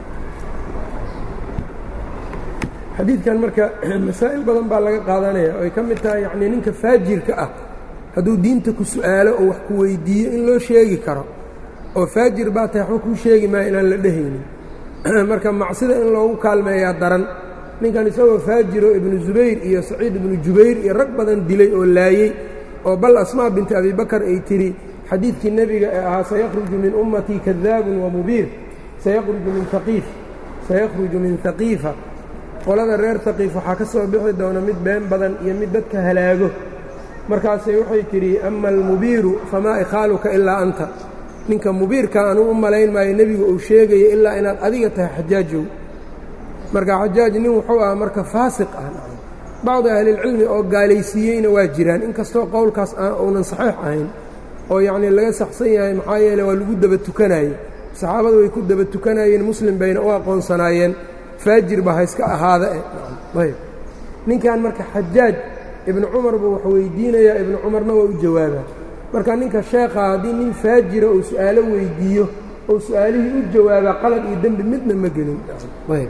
xadiidkan marka masaa'il badan baa laga qaadanaya oo ay ka mid tahay yacnii ninka faajirka ah hadduu diinta ku su'aalo oo wax ku weyddiiyo in loo sheegi karo oo faajir baa tahay waxba kuu sheegi maayo inaan la dhehaynin marka macsida in loogu kaalmeeyaa daran ninkan isagoo faajiro ibnu zubayr iyo saciid ibnu jubayr iyo rag badan dilay oo laayey oo bal asmaa binti abibakar ay tidhi xadiidkii nebiga ee ahaa sayakhruju min ummatii kadaabun wa mubiir sayakhruju min haqiif sayakhruju min haqiifa qolada reer haqiif waxaa ka soo bixi doona mid been badan iyo mid dadka halaago markaasay waxay tidhi ama almubiiru famaa ikhaaluka ilaa anta ninka mubiirka anuu u malayn maayo nebigu uu sheegayo ilaa inaad adiga tahay xajaajow marka xajaaj nin wuxuu ahaa marka faasiq ah bacdi ahlilcilmi oo gaalaysiiyeyna waa jiraan inkastoo qowlkaas uunan saxiix ahayn oo yacnii laga saxsan yahay maxaa yeele waa lagu daba tukanaye saxaabadu way ku daba tukanayeen muslim bayna u aqoonsanaayeen faajir ba ha iska ahaada eh ayb ninkan marka xajaaj ibnu cumar buu wax weydiinayaa ibnu cumarna waa u jawaabaa marka ninka sheekha haddii nin faajira uu su'aalo weydiiyo oo su'aalihii u jawaabaa qalad iyo dembi midna ma gelin ayb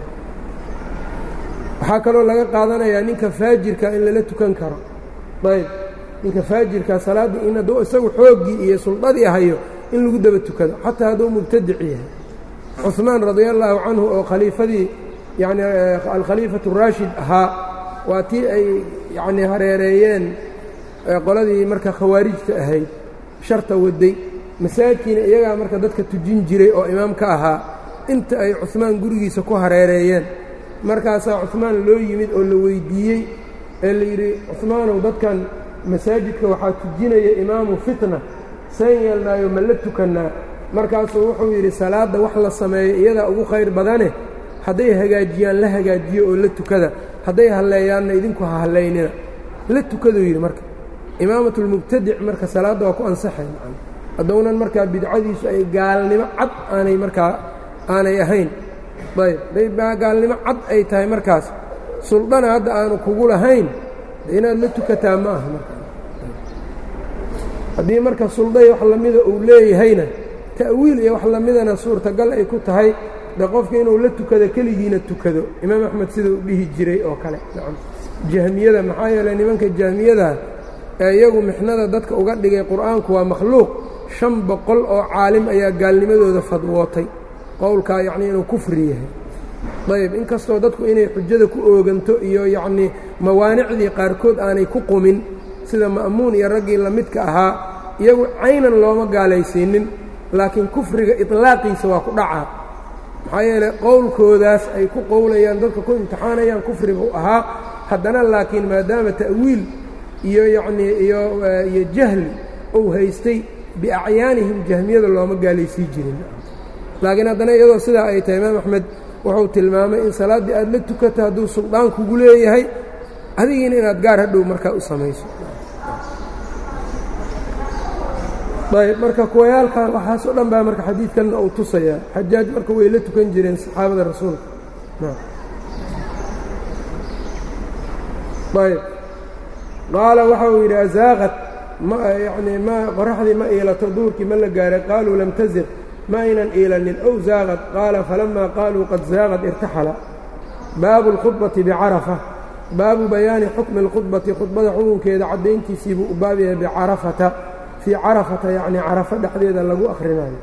waxaa kaloo laga qaadanayaa ninka faajirka in lala tukan karo ayb ninka faajirka salaadda in hadduu isagu xooggii iyo suldadii hayo in lagu daba tukado xataa hadduu mubtadic yahay cuثmaan radia allaahu canhu oo khaliifadii yacni alkhaliifatu raashid ahaa waa tii ay yacnii hareereeyeen qoladii marka khawaarijta ahayd sharta waday masaajidkiina iyagaa marka dadka tujin jiray oo imaam ka ahaa inta ay cuثmaan gurigiisa ku hareereeyeen markaasaa cuثmaan loo yimid oo la weyddiiyey ee la yidhi cuثmaanow dadkan masaajidka waxaa tujinaya imaamu fitna san yeelnaayo ma la tukannaa markaasuu wuxuu yidhi salaadda wax la sameeyo iyadaa ugu khayr badane hadday hagaajiyaan la hagaajiyo oo la tukada hadday halleeyaanna idinku ha hallaynina la tukaduu yidhi marka imaamatulmubtadic marka salaadda waa ku ansaxay macana haddownan markaa bidcadiisu ay gaalnimo cad aanay markaa aanay ahayn ayb day gaalnimo cad ay tahay markaas suldana hadda aanu kugu lahayn inaad la tukataa ma aha marka haddii marka sulday wax lamida uu leeyahayna ta'wiil iyo wax lamidana suurtagal ay ku tahay de qofka inuu la tukado keligiina tukado imaam axmed sida uu dhihi jiray oo kale nacam jahmiyada maxaa yeeley nimanka jahmiyada ee iyagu mixnada dadka uga dhigay qur'aanku waa makhluuq shan boqol oo caalim ayaa gaalnimadooda fadwootay qowlkaa yacnii inuu kufri yahay ayb inkastoo dadku inay xujada ku ooganto iyo yacnii mawaanicdii qaarkood aanay ku qumin sida ma'muun iyo raggii la midka ahaa iyagu caynan looma gaalaysiinin laakiin kufriga iطlaaqiisa waa ku dhacaa maxaa yeeley qowlkoodaas ay ku qowlayaan dadka ku imtixaanayaan kufrigu ahaa haddana laakiin maadaama ta'wiil iyo yacnii iyo iyo jahli uu haystay biacyaanihim jahmiyada looma gaalaysiin jirin laakiin haddana iyadoo sidaa ay tahay imaam axmed wuxuu tilmaamay in salaaddii aad la tukato hadduu suldaan kugu leeyahay adigiina inaad gaar hadhow markaa u samayso ayb marka kuwayaalkan waxaasoo dhan baa marka xadiidkanna uu tusayaa xajaaj marka way la tukan jireen saxaabada rasuulka ayb qaala waxa uu yidhi azaaqad yani ma qoraxdii ma iilato duurkii ma la gaaray qaaluu lam taziq ma aynan iilanin ow zaaqad qaala falamaa qaaluu qad zaaqad irtaxala baabu اlkhudbati bicarafa baabu bayaani xukmi اlkhudbati khudbada xukunkeeda caddayntiisii buu u baab yahay bicarafata fii carafata yacni carafo dhexdeeda lagu akhrinayo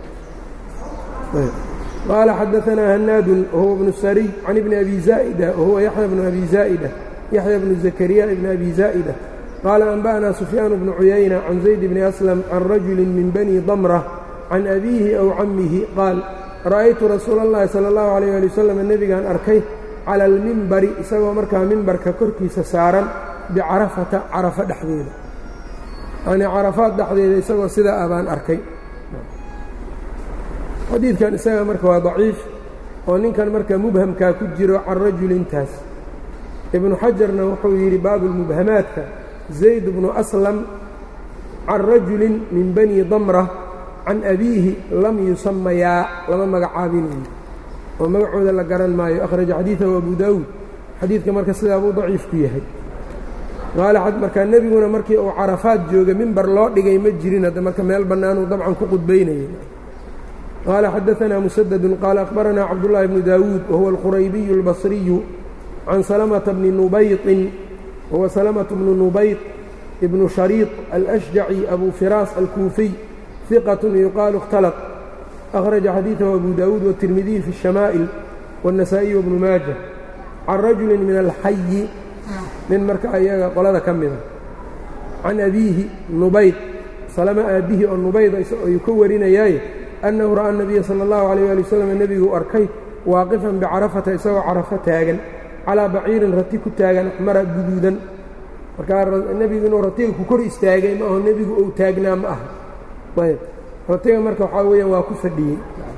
qaala xadaanaa hanaadun wahuwa bnu sariy can ibni abi zaa'ida wahuwa yaxya bnu abi zaa'ida yaxya bnu zakariya ibni abi zaa'ida qaala anba'naa sufyaan bnu cuyayna can zayd bni aslam can rajuli min bani damra can abiihi aw cammihi qaal ra'aytu rasuula اllahi salى اllahu alayh ali wasalam nebigaan arkay cala almimbari isagoo markaa mimbarka korkiisa saaran bicarafata carafo dhexdeeda yanii carafaad dhexdeeda isagoo sidaa ah baan arkay xadiidkan isaga marka waa daciif oo ninkan marka mubhamkaa ku jiro can rajulintaas ibnu xajarna wuxuu yidhi baabulmubhamaadka zayd bnu aslam can rajulin min bani damra can abiihi lam yusamayaa lama magacaabinayo oo magacooda la garan maayo akhraja xadiidahu abu daawuud xadiidka marka sidaa buu daciif ku yahay qaala markaa nebiguna markii uu carafaad jooga mimbar loo dhigay ma jirin hadda marka meel bannaanuu dabcan ku qudbaynayay qaala xadaanaa musadadun qaala akhbaranaa cabdullaahi bnu daawuud wahuwa alquraybiyu albasriyu can salamata bni nubayطin wahuwa salamatu bnu nubayط ibnu shariiط alashjaci abu firaas alkuufiy ثiqة yuqaalu اkhtalط أkhraja xadiiثahu abu daawuud wالtirmidiy fi الشhamaa'il والنasaaئي wbnu maaja can rajuli min alxayi nin marka ayaga qolada ka mida can abiihi nubayd salama aabbihi oo nubayda ayuu ka warinayaaye annahu ra'aa الnabiya salى الlahu عalيه ali waslm nebiguu arkay waaqifan bicarafata isagoo carafo taagan calىa baciirin rati ku taagan axmara guduudan markaa nebigu inuu ratiga ku kor istaagay ma aho nebigu ou taagnaa ma aha ayb ratiga marka waxaa weeyaan waa ku fadhiyey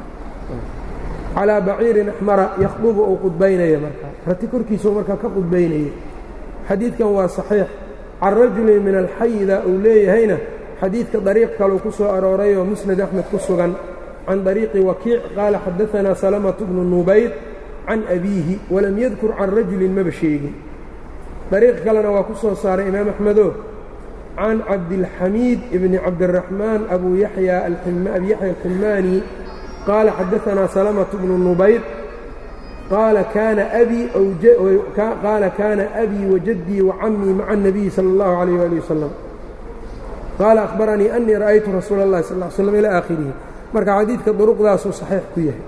calىa baciirin axmara yakhdubu uu qudbaynaya markaa rati korkiisuu markaa ka qudbaynayay xadiidkan waa saxiix can rajulin min alxayida uu leeyahayna xadiidka dariiq kaleu ku soo arooray oo musnad axmed ku sugan can dariiqi wakiic qaala xadaanaa salamatu bnu nubayd can abiihi walam yadkur can rajulin maba sheegin dariiq kalena waa ku soo saaray imaam axmedo can cabdilxamiid bni cabdiraxmaan abu yaxya abi yaxya alximaani qaala xadaanaa salamatu bnu nubayd qaala kaana qaala kaana abii wajaddii wacammii maca الnabiyi salى اllahu عalayh ali wasalam qaala akhbaranii anii ra'aytu rasuula اllahi sal ly slam ilaa aakhirihi marka xadiidka duruqdaasuu saxiix ku yahay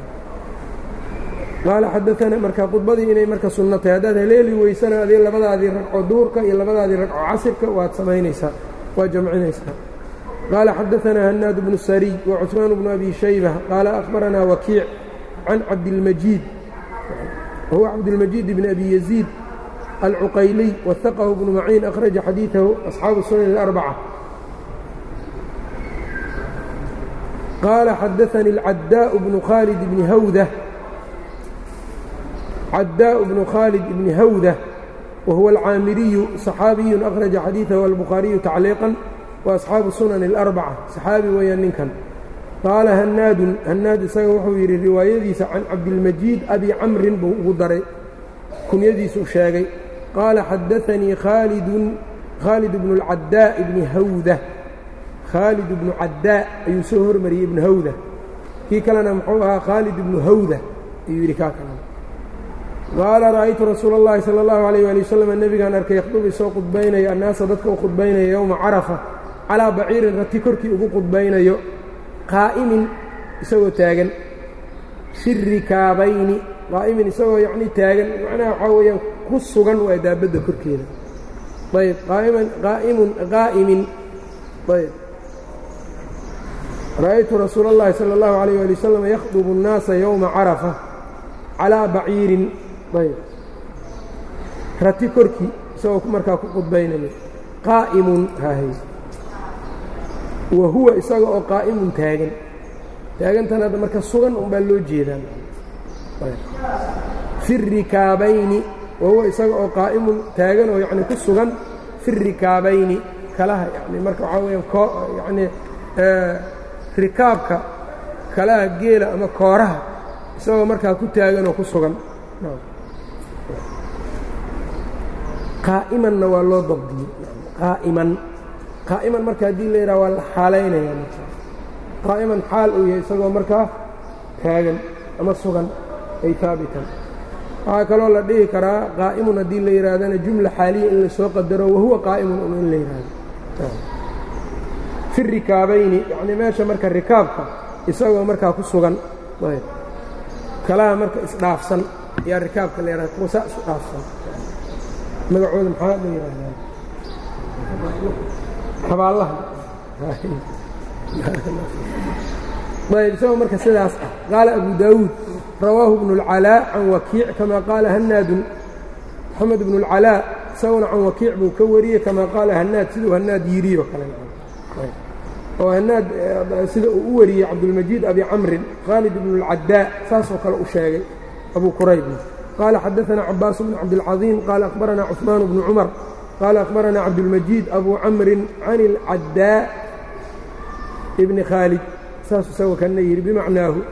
qaala xadaanaa marka khudbadii inay marka sunno tahay haddaad haleeli weysana adii labadaadii ragco duurka iyo labadaadii ragco casirka waad samaynaysaa waa jamcinaysaa qaala xadaanaa hanaad bnu sariy wa cusmaan bnu abi shayba qaala akhbaranaa wakiic can cabdilmajiid wahuwa cabdilmajiid bni abi yaziid alcuqayliy wahaqahu bnu maciin akhraja xadiidahu asxaabu sunan اlarbaca qaala xadaanii alcaddaء bnu khaalid bni hawda cadاء بن khالد بن hwdة وهuو الcاamiriyu صxaabiyu أkhرaجa xadيiثahu الbخhaaرiyu تacliiqا وأصxaabu الsunan الأربcة صxaabi weeyaan ninkan qaala hanaadun hanaad isaga wuxuu yidhi riwaayadiisa can cabdilmajiid abi camrin buu ugu daray kunyadiisuu sheegay qaala xadaanii khaalid bnu اlcadاء bni hawdة khaalid bnu cadاء ayuu soo hormariyey ibnu hawda kii kalena muxuu ahaa khaalid ibnu hawda ayuu yidhi kaa kale qaala ra'aytu rasuula اllahi salى اllahu عalيyه ali waslm nebigaan arkay yakhdub isoo qudbaynaya annaasa dadka u qudbaynaya yowma carafa calaa baciirin rati korkii ugu qudbaynayo qaa'imin isagoo taagan shiri kaabayni qaa'imin isagoo yacni taagan macnaha waxaa weeyaan ku sugan waa daabadda korkeeda ayb qaaiman qaa'imun qaa'imin ayb ra'aytu rasuula اllahi salى اllahu عalيyه ali wasalam yakhdubu الnaasa yowma carafa calىa baciirin ayb rati korkii isagoo markaa ku qudbaynayo qaa'imun hahay wa huwa isaga oo qaa'imun taagan taagantan hadda marka sugan unbaa loo jeedaa fi rikaabayni wa huwa isaga oo qaa'imun taagan oo yacni ku sugan fi rikaabayni kalaha yani marka waxaa weeyaan koo yacni rikaabka kalaha geela ama kooraha isagoo markaa ku taagan oo ku sugan qaa'imanna waa loo dabdiyey qaa'iman qaa'iman marka haddii la yidhaha waa la xaalaynaya marka qaa'iman xaal uu yahay isagoo markaa taagan ama sugan ay haabitan waxaa kaloo la dhihi karaa qaa'imun haddii la yidhaahdana jumla xaaliya in la soo qadaro wahuwa qaa'imun un in la yidhaahdo fi rikaabayni yacnii meesha marka rikaabka isagoo markaa ku sugan ayb kalaha marka isdhaafsan ayaa rikaabka la yidhahda kuwa saa isu dhaafsan magacooda maxaa la yidhaahdaa xabaallaha ayb isagoo marka sidaas ah qaala abu daawuud rawaahu bnu اlcalaa can wakiic kama qaala hanaadun moxamed bnu اlcalaa isaguna can wakiic buu ka wariyey kama qaala hanaad siduu hanaad yiriyo kale oo hanaad sida uu u wariyey cabdulmajiid abi camrin khaalid bnu اlcadaa saasoo kale u sheegay abu quraybna qaala xadaثana cabaas bnu cabdilcaظiim qaala akhbarana cuثmaan bnu cumar qaala akhbarana cabdulmajiid abu camrin can اlcadaa bni khaalid saasuu isago kana yidhi bimacnaahu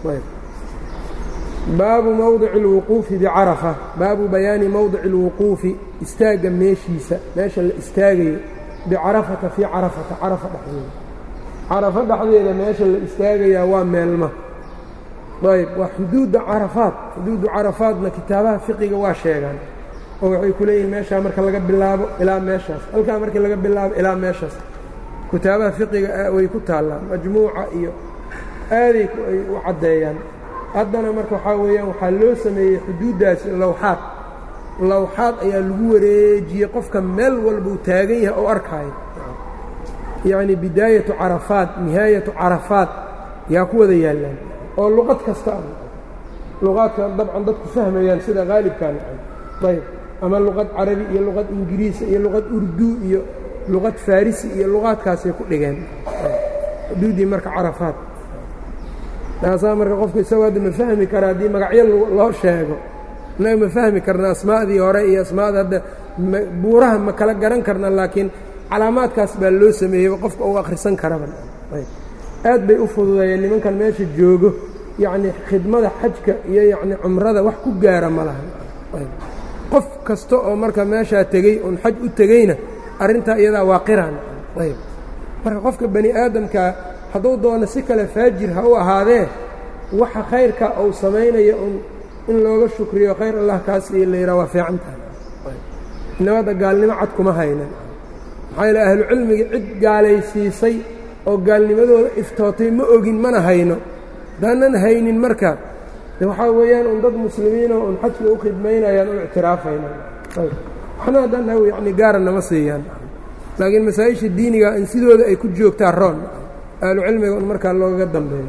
baabu mowdici اlwuquufi bicarafa baabu bayaani mowdici اlwuquufi istaagga meeshiisa meesha la istaagayo bicarafata fii carafata carafa dhexdeeda carafa dhexdeeda meesha la istaagayaa waa meelma ayb waa xuduudda carafaad xuduuddu carafaadna kitaabaha fiqiga waa sheegaan oo waxay ku leeyihin meeshaa marka laga bilaabo ilaa meeshaas halkaa markii laga bilaabo ilaa meeshaas kitaabaha fiqiga way ku taallaan majmuuca iyo aaday ay u caddeeyaan haddana marka waxaa weeyaan waxaa loo sameeyey xuduuddaasi lawxaad lawxaad ayaa lagu wareejiyey qofka meel walbuu taagan yahay oo arkaayo yacni bidaayatu carafaad nihaayatu carafaad yaa ku wada yaallaan oo luqad kasta ah luqaadka dabcan dadku fahmayaan sida haalibkaan ayb ama luqad carabi iyo luqad ingiriisa iyo luqad urdu iyo luqad farisi iyo luqaadkaasay ku dhigeen xuduuddii marka carafaad taasaa marka qofku isagoo hadda ma fahmi kara haddii magacyo loo sheego innaga ma fahmi karna asmaa'dii hore iyo asmaada hadda buuraha ma kala garan karna laakiin calaamaadkaas baa loo sameeyey qofka uu akhrisan karaba aad bay u fududeeyeen nimankan meesha joogo yacni khidmada xajka iyo yacni cumrada wax ku gaara ma laha qof kasta oo marka meeshaa tegey oon xaj u tegeyna arrintaa iyadaa waa qiraan ayb marka qofka bani aadamkaa hadduu doono si kale faajir ha u ahaadee waxa khayrka uu samaynayo un in looga shukriyo khayr allah kaas iyo la yidhaha waa fiican tahay nabadda gaalnimo cad kuma haynan maxaa yaele ahlucilmiga cid gaalaysiisay oo gaalnimadooda iftootay ma ogin mana hayno haddaanan haynin marka de waxaa weeyaan un dad muslimiinoo un xajka u khidmaynayaan u ictiraafayna waxna haddaan haw yacni gaara nama siiyaan laakiin masaa-isha diiniga in sidooda ay ku joogtaa roon ahlu cilmiga un markaa loogaga dambeeyo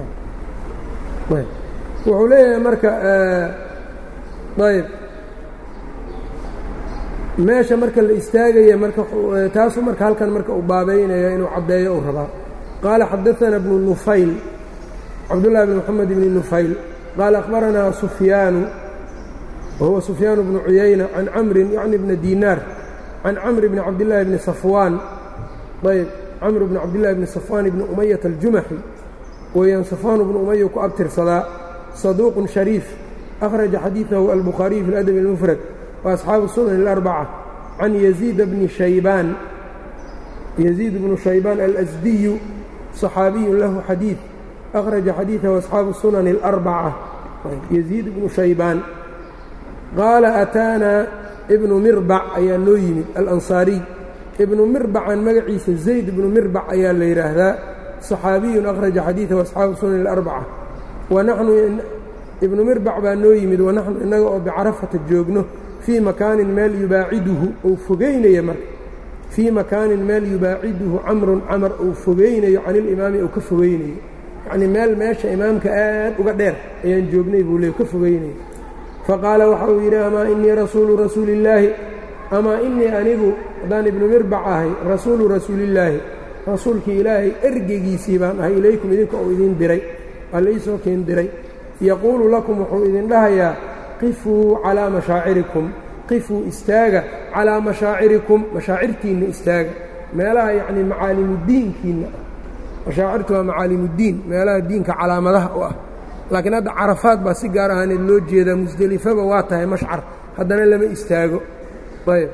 wuxuu leeyahay marka ayb meesha marka la istaagaya marka taasuu marka halkan marka uu baabaynaya inuu caddeeyo uu rabaa qaala xadaثana bnu nufayl cabdullahi bn moxamed bni nufayl qaala akhbaranaa sufyaanu wahuwa sufyaan bnu cuyayna can camrin yacni bna dinaar can camr bni cabdillaahi bni safwaan ayb camr bni cabdillahi bni safwaan bni umayata aljumaxi weeyaan safwaan bnu umaya ku abtirsadaa saduuqun shariif akhraja xadiidahu albukhaariyu fi ladabi اlmufrad وأصxaabu الsunan الأربcة can يزيid bni شhaybaan يزيid bnu شhaybaan aلأsdiyu صaxaabiyu lahu xadiiث أkhraجa xadiiثahu أصxaabu الsunan الأربcة يزيid bnu شhaybaan qaala أtaana ibnu mirbac ayaa noo yimid alanصaariي ibnu mirbacan magaciisa zayd ibnu mirbac ayaa la yidhaahdaa صaxaabiyu أkhraجa xadiiثahu أصxaabu الsunan الأربcة wanaxnu ibnu mirbac baa noo yimid wanaxnu innaga oo bicarafata joogno fii makaanin meel yubaaciduhu uu fogeynayo marka fii makaanin meel yubaaciduhu camrun camar uu fogeynayo can ilimaami uu ka fogeynayo yacnii meel meesha imaamka aad uga dheer ayaan joognay buu leey ka fogeynayo faqaala waxa uu yidhi amaa inii rasuulu rasuulillaahi amaa inii anigu haddaan ibnu mirbac ahay rasuulu rasuulillaahi rasuulkii ilaahay ergegiisii baan ahay ilaykum idinka uu idin diray waa la iisoo keen diray yaquulu lakum wuxuu idin dhahayaa qifuu calaa mashaacirikum qifuu istaaga calaa mashaacirikum mashaacirtiinna istaaga meelaha yacnii macaalimudiinkiinna ah mashaacirtu waa macaalimudiin meelaha diinka calaamadaha u ah laakiin hadda carafaad baa si gaar ahaaneed loo jeedaa musdelifaba waa tahay mashcar haddana lama istaago ayb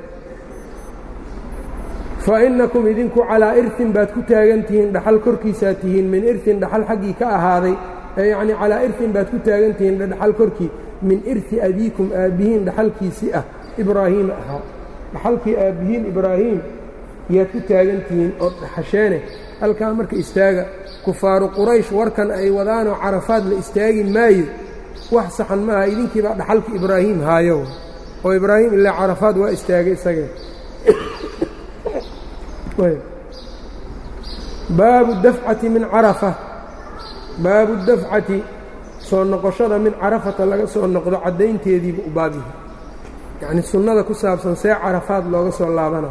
fa innakum idinku calaa irtin baad ku taagan tihiin dhaxal korkiisaa tihiin min irtin dhaxal xaggii ka ahaaday yacnii calaa irtin baad ku taagan tihiin dhaxal korkii min irti abiikum aabbihiin dhaxalkiisii ah ibraahiima ahaa dhaxalkii aabbihiin ibraahiim yaad ku taagan tihiin oo dhaxasheene halkaa marka istaaga kufaaru quraysh warkan ay wadaanoo carafaad la istaagi maayo wax saxan maaha idinkiibaa dhaxalka ibraahiim haayo oo ibraahim ilaa carafaad waa istaagay isagee baabu dafcati min carafa baabu dafcati soo noqoshada min carafata laga soo noqdo caddaynteediiba u baabyahay yacnii sunnada ku saabsan see carafaad looga soo laabana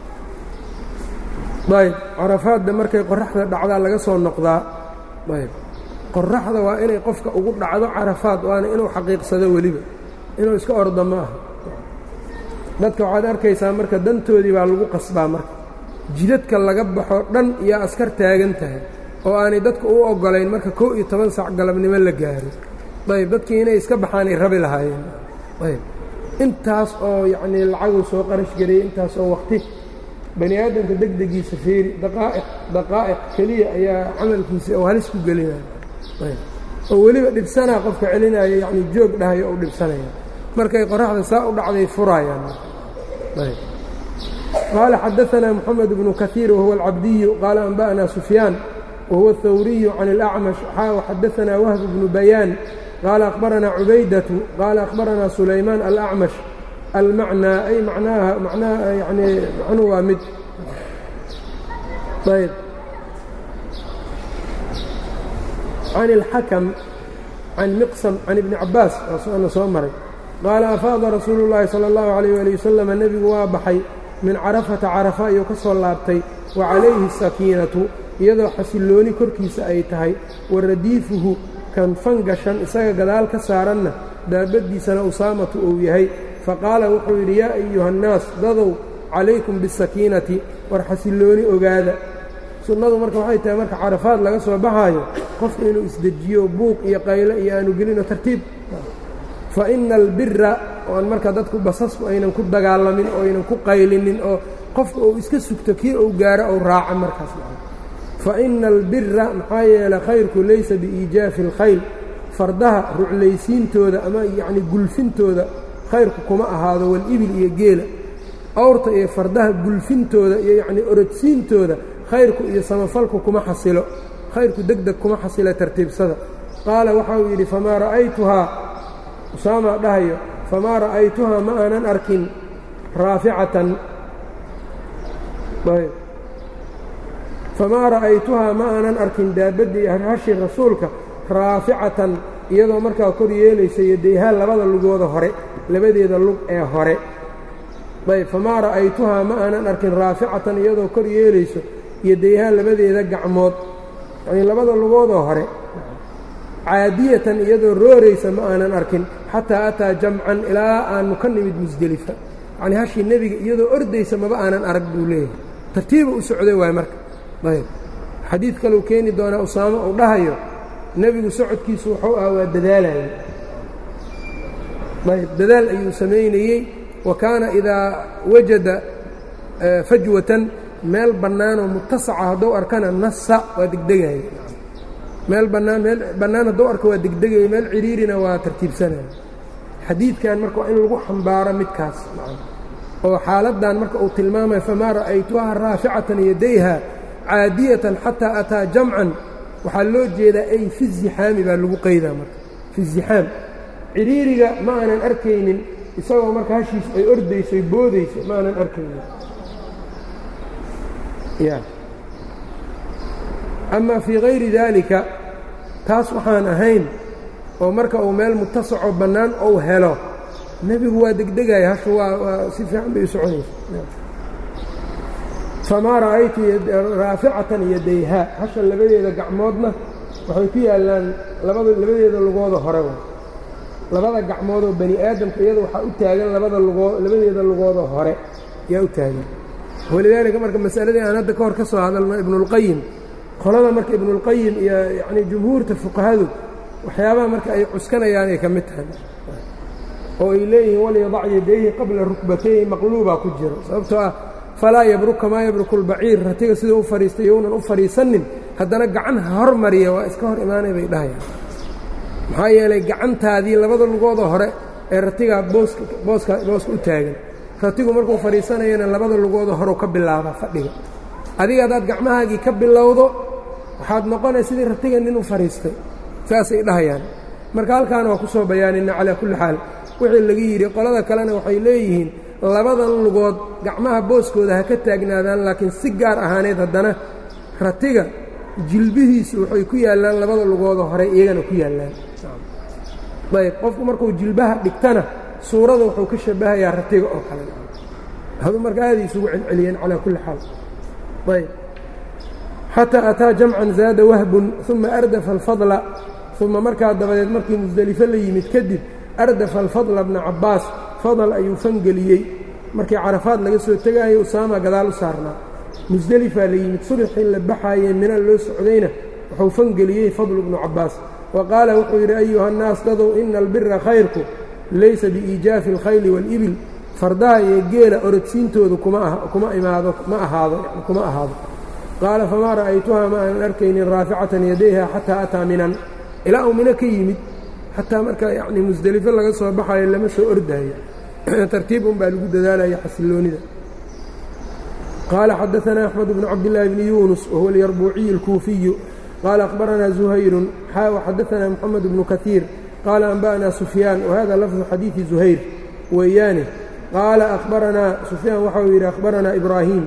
ayb carafaadda markay qoraxda dhacdaa laga soo noqdaa ayb qoraxda waa inay qofka ugu dhacdo carafaad waana inuu xaqiiqsado weliba inuu iska ordo ma aha dadka waxaad arkaysaa marka dantoodii baa lagu qasbaa marka jidadka laga baxo dhan iyo askar taagan tahay oo aanay dadka u oggolayn marka kow iyo toban sac galabnimo la gaaro ayb dadkii inay iska baxaanay rabi lahaayeen ayb intaas oo yacnii lacaguu soo qarash geliyey intaas oo waqti bani aadamka deg degiisa fiiri daqaa'iq daqaa'iq keliya ayaa camalkiisa oo halis ku gelinaya ayb oo weliba dhibsanaa qofka celinaayo yacnii joog dhahayo ou dhibsanaya markay qoraxda saa u dhacday furaayaan ayb qaala xadaanaa moxamed bnu kaiir wahuwa alcabdiyu qaala anba'naa sufyaan wahuwa aلthawriyu can اlأcmash xaa xadaanaa wahb bnu bayaan qaala akhbaranaa cubaydatu qaala akhbaranaa sulaymaan alأcmash almacnaa ay macnaaha macnaha yanii macnuhu waa mid ayb can اlxakam can miqsam can ibni cabaas waana soo maray qaala afaada rasuulu اllaahi salى اllahu عalayh ali wasalam nebigu waa baxay min carafata carafa ayuu ka soo laabtay wa calayhi sakiinatu iyadoo xasillooni korkiisa ay tahay wa radiifuhu kan fangashan isaga gadaal ka saaranna daabaddiisana usaamatu uu yahay faqaala wuxuu yidhi yaa ayuhannaas dadow calaykum bisakiinati war xasillooni ogaada sunnadu marka waxay tahay marka carafaad laga soo baxaayo qofku inuu isdejiyo buuq iyo qaylo iyo aanu gelino tartiib fa ina albira oo aan marka dadku basasku aynan ku dagaalamin oo aynan ku qaylinin oo qofka uu iska sugto kii uu gaaro ou raaca markaas fa ina albira maxaa yeelay khayrku laysa biiijaafi alkhayl fardaha ruclaysiintooda ama yacni gulfintooda khayrku kuma ahaado walibil iyo geela awrta iyo fardaha gulfintooda iyo yacnii orodsiintooda khayrku iyo samafalku kuma xasilo khayrku deg deg kuma xasila tartiibsada qaala waxa uu yidhi famaa ra'aytuhaa usaama dhahayo famaa ra'aytuhaa ma aanan arkin raaficatan famaa ra'aytuhaa ma aanan arkin daabaddii hashi rasuulka raaficatan iyadoo markaa kor yeelaysa yodayhaan labada lugooda hore labadeeda lug ee hore ayb famaa ra'aytuhaa ma aanan arkin raaficatan iyadoo kor yeelayso yodayhaan labadeeda gacmood yanii labada lugoodoo hore caadiyatan iyadoo rooraysa ma aanan arkin xataa ataa jamcan ilaa aanu ka nimid musdelifa yacnii hashii nebiga iyadoo ordaysa maba aanan arag buu leeyahay tartiiba u socday waay marka ayb xadiid kaleu keeni doonaa usaamo uu dhahayo nebigu socodkiisu wuxuu ah waa dadaalayay ayb dadaal ayuu samaynayey wa kaana idaa wajada fajwatan meel bannaanoo mutasaca hadduu arkana nasa waa degdegaya meel bannaan meel bannaan hadduu arko waa degdegayo meel cidhiirina waa tartiibsanaya xadiidkan marka waa in lagu xambaaro midkaas oo xaaladdan marka uu tilmaamayo famaa ra'aytuhaa raaficatan yadayha caadiyatan xataa ataa jamcan waxaa loo jeedaa ay fi zixaami baa lagu qaydaa marka fi zixaam ciriiriga ma aanan arkaynin isagoo marka hashiisu ay ordayso ay boodayso ma aanan arkaynin ya ama fii hayri daalika taas waxaan ahayn oo marka uu meel mutasaco bannaan ou helo nebigu waa degdegaya hashu waa waa si fiican bay u soconaysa famaa ra'aytu raaficatan yadayhaa hasha labadeeda gacmoodna waxay ku yaallaan labada labadeeda lugooda hore labada gacmoodoo bani aadamka iyada waxaa u taagan labada lugoo labadeeda lugooda hore yaa u taagan walidaalika marka masaladii aan hadda ka hor ka soo hadalno ibnuulqayim qolada marka ibnuulqayim iyo yacnii jumhuurta fuqahadu waxyaabaha marka ay cuskanayaan ay ka mid tahay oo ay leeyihiin walyadac yadayhi qabla rukbatayhi maqluubaa ku jiro sababtoo ah falaa yabruk kamaa yabruku lbaciir ratiga siduu u fadhiistay younan u fadhiisanin haddana gacan ha hormariya waa iska hor imaanay bay dhahayaan maxaa yeelay gacantaadii labada lugooda hore ee ratigaa booska booska booska u taagan ratigu markuu fadhiisanayana labada lugooda horeu ka bilaabaa fadhiga adiga haddaad gacmahaagii ka bilowdo waxaad noqonay sidii ratiga nin u fadhiistay saasay dhahayaan marka halkaana waa ku soo bayaanina calaa kulli xaal wixii laga yidhi qolada kalena waxay leeyihiin labadan lugood gacmaha booskooda ha ka taagnaadaan laakiin si gaar ahaaneed haddana ratiga jilbihiisu waxay ku yaallaan labada lugooda hore iyagana ku yaallaan ayb qofku markuu jilbaha dhigtana suurada wuxuu ka shabahayaa ratiga oo kale hadu marka aaday isugu celceliyeen calaa kulli xaal ayb xataa ataa jamcan zaada wahbun uma ardafa alfadla uma markaa dabadeed markii musdelifo la yimid kadib ardafa alfadla bna cabbaas fadal ayuu fangeliyey markii carafaad laga soo tegaayo usaama gadaal u saarnaa musdelifaa la yimid subaxii la baxaayee mina loo socdayna wuxuu fangeliyey fadlu bnu cabbaas wa qaala wuxuu yidhi ayuha nnaas dadow ina albira khayrku laysa biiijaafi alkhayli waalibil fardaha iyo geela orodsiintooda kuma imaado ma ahaado kuma ahaado qaala famaa ra'aytuhaa ma aanan arkaynin raaficatan yadayha xataa ataa minan ilaa uu mino ka yimid xataa marka yacni musdelifo laga soo baxayo lama soo ordaayo tartiib un baa lagu dadaalaya xasiloonida qaala xadaanaa axmed bnu cabdillaahi bni yuunus wahuwa alyarbuuciyu alkuufiyu qaala akhbaranaa zuhayrun xaa waxadaanaa moxamed bnu kaiir qaala anba'naa sufyaan wahada lafdu xadiidi zuhayr weeyaane qaala akhbaranaa sufyaan waxau yidhi akhbaranaa ibraahim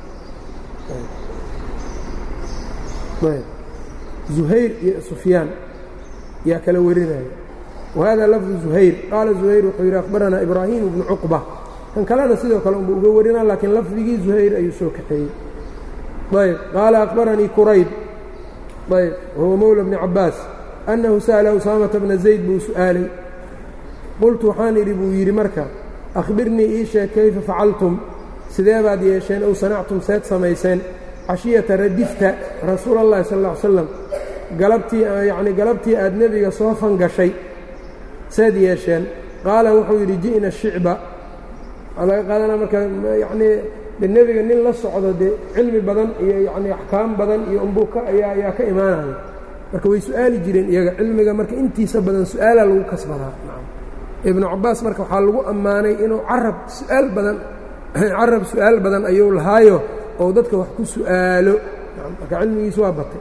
zuhayr iyo sufyaan yaa kala warinaya wahada lafdu zuhayr qaala zuhayr wuxuu yidhi akhbaranaa ibraahim bnu cuqba kan kalena sidoo kale unba uga warinaa laakiin lafdigii zuhayr ayuu soo kaxeeyey ayb qaala akhbaranii kurayb ayb wahuwa mowla bni cabbaas annahu sa'ala usaamata bna zayd buu su'aalay qultu waxaan idhi buu yidhi marka akhbirnii ii sheeg kayfa facaltum sidee baad yeesheen ow sanactum seed samayseen cashiyata radifta rasuula allahi sal alla ly slam galabtii yacni galabtii aad nebiga soo fangashay seed yeesheen qaala wuxuu yidhi ji'na shicba waxaa laga qaadanaa marka yacnii de nebiga nin la socdo dee cilmi badan iyo yacnii axkaam badan iyo umbuka ayaa ayaa ka imaanaya marka way su'aali jireen iyaga cilmiga marka intiisa badan su'aalaa lagu kasbadaa ibnu cabbaas marka waxaa lagu ammaanay inuu carab su'aal badan carab su'aal badan ayuu lahaayo oo dadka wax ku su'aalo marka cilmigiisu waa batay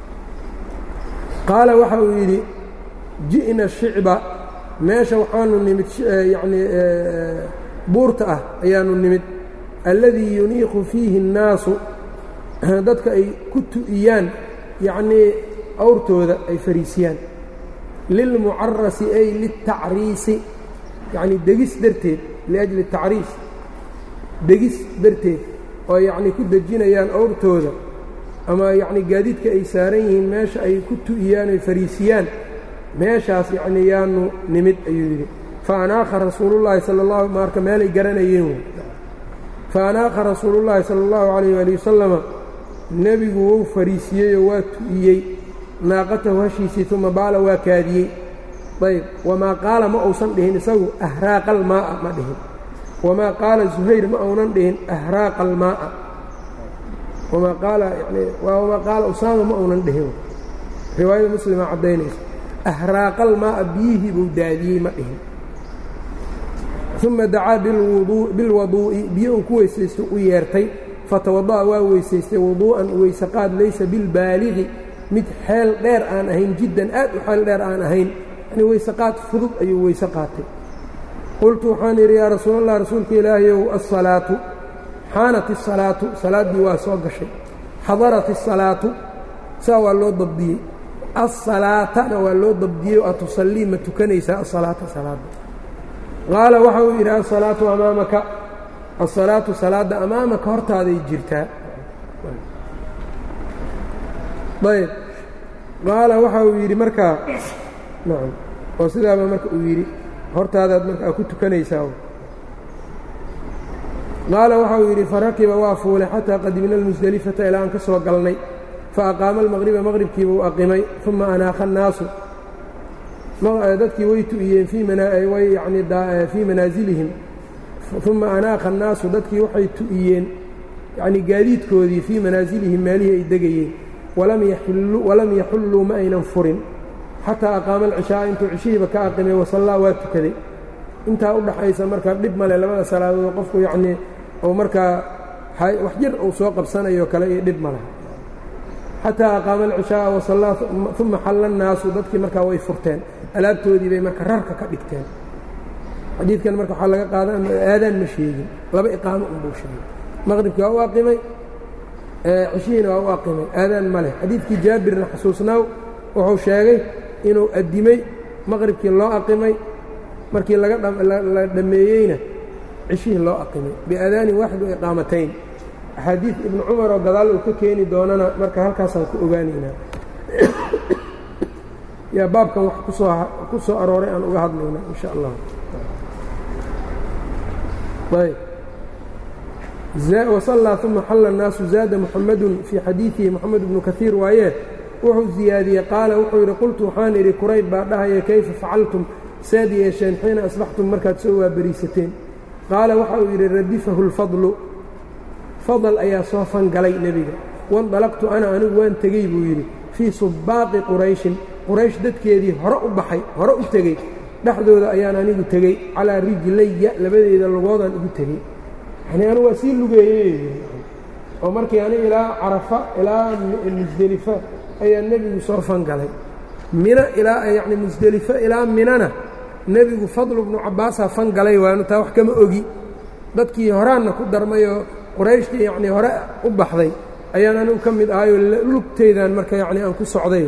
qaala waxa uu yidhi ji'na shicba meesha waxaanu nimid yacnii buurta ah ayaanu nimid alladii yuniiqu fiihi الnaasu dadka ay ku tu'iyaan yacnii awrtooda ay fariisiyaan lilmucarasi ay liltacriisi yacnii degis darteed liajli tacriis degis darteed oo yacnii ku dejinayaan awrtooda ama yacnii gaadiidka ay saaran yihiin meesha ay ku tu'iyaan ay fariisiyaan meeshaas yacnii yaanu nimid ayuu yidhi fa anaakha rasuulullaahi sala allahu marka meelay garanayeen fa anaakha rasuulullaahi sala allahu calayh waali wasalama nebigu wou fariisiyeyoo waa tu'iyey naaqatahu hashiisii uma baala waa kaadiyey ayb wamaa qaala ma uusan dhihin isagu ahraaqa almaa'a ma dhihin wamaa qaala zuhayr ma uunan dhihin ahraaqa almaa'a wamaa qaala yani wamaa qaala usaama ma uunan dhihin riwaayada muslima caddaynaysa ahraaqa almaa'a biyihii buu daadiyey ma dhihin uma dacaa bilwaduu'i biyo uu ku weysaysto u yeertay fatawada'a waa weysaystay wuduu'an weysaqaad laysa bilbaaligi mid xeel dheer aan ahayn jiddan aad u xeel dheer aan ahayn yani weyseqaad fudud ayuu weyse qaatay qultu waxaan idhi yaa rasuul allah rasuulka ilaahayow asalaatu xaanat isalaatu salaaddii waa soo gashay xadarat isalaatu saa waa loo dabdiyey asalaatana waa loo dabdiyey a tusallii ma tukanaysaa asalaata salaadda qaala waxa uu yidhi asalaatu amaamaka asalaatu salaadda amaamaka hortaaday jirtaa ayb qaala waxa uu yidhi markaa nacam oo sidaaba marka uu yidhi hortaadaad markaa ku tukanaysaa qaala waxa uu yidhi farakiba waa fuulay xataa qadimna almusdelifata ilaa aan ka soo galnay faaqaama almaqriba maqribkiiba u aqimay uma anaakha annaasu dadkii way tu'iyeen yani fii manaasilihim uma anaakha annaasu dadkii waxay tu'iyeen yacnii gaadiidkoodii fii manaasilihim meelihii ay degayeen walam yaxulluu ma aynan furin xataa aqaama alcishaaa intuu cishihiiba ka aqimay wasallaa waa tukaday intaa u dhaxaysa markaa dhib male labada salaadood qofku yacnii ou markaa wax jir uu soo qabsanayo kale iyo dhib male xataa aqaama alcishaaa wasallaa uma xalla annaasu dadkii markaa way furteen alaabtoodii bay marka rarka ka dhigteen xadiidkan marka waxaa laga qaadan aadaan ma sheegin laba iqaamo unbuu sheegay maqribkii waa u aqimay cishihiina waa u aqimay aadaan ma leh xadiidkii jaabirna xasuusnaaw wuxuu sheegay inuu addimay maqribkii loo aqimay markii laga la dhammeeyeyna cishihii loo aqimay biaadaanin waaxid wa iqaamatayn axaadiid ibnu cumar oo gadaal uu ka keeni doonana marka halkaasaan ku ogaanaynaa yaa baabkan wax kusoo ku soo arooray aan uga hadlayna in sha allah ayb wasallaa uma xalla الnaasu zaada muxamadun fii xadiidihi moxamed bnu kaiir waayee wuxuu ziyaadiyey qaala wuxuu yidhi qultu waxaan idhi kurayb baa dhahaya kayfa facaltum saad yeesheen xiina asbaxtum markaad soo waaberiisateen qaala waxa uu yidhi radifahu اlfadlu fadl ayaa soo fangalay nebiga wandalaqtu ana anigu waan tegey buu yidhi fii subbaaqi qurayshin quraysh dadkeedii hore u baxay hore u tegey dhexdooda ayaan anigu tegey calaa rijlaya labadeeda lugoodaan igu tegey yani anigu waa sii lugeeyey oo markii aniga ilaa carafa ilaa musdelifa ayaa nebigu soo fangalay mina ilaa yacni musdelifo ilaa minana nebigu fadlu bnu cabbaasaa fangalay waanu taa wax kama ogi dadkii horaanna ku darmayoo qurayshtii yacnii hore u baxday ayaan anigu ka mid ahayoo lugteydan marka yacni aan ku socday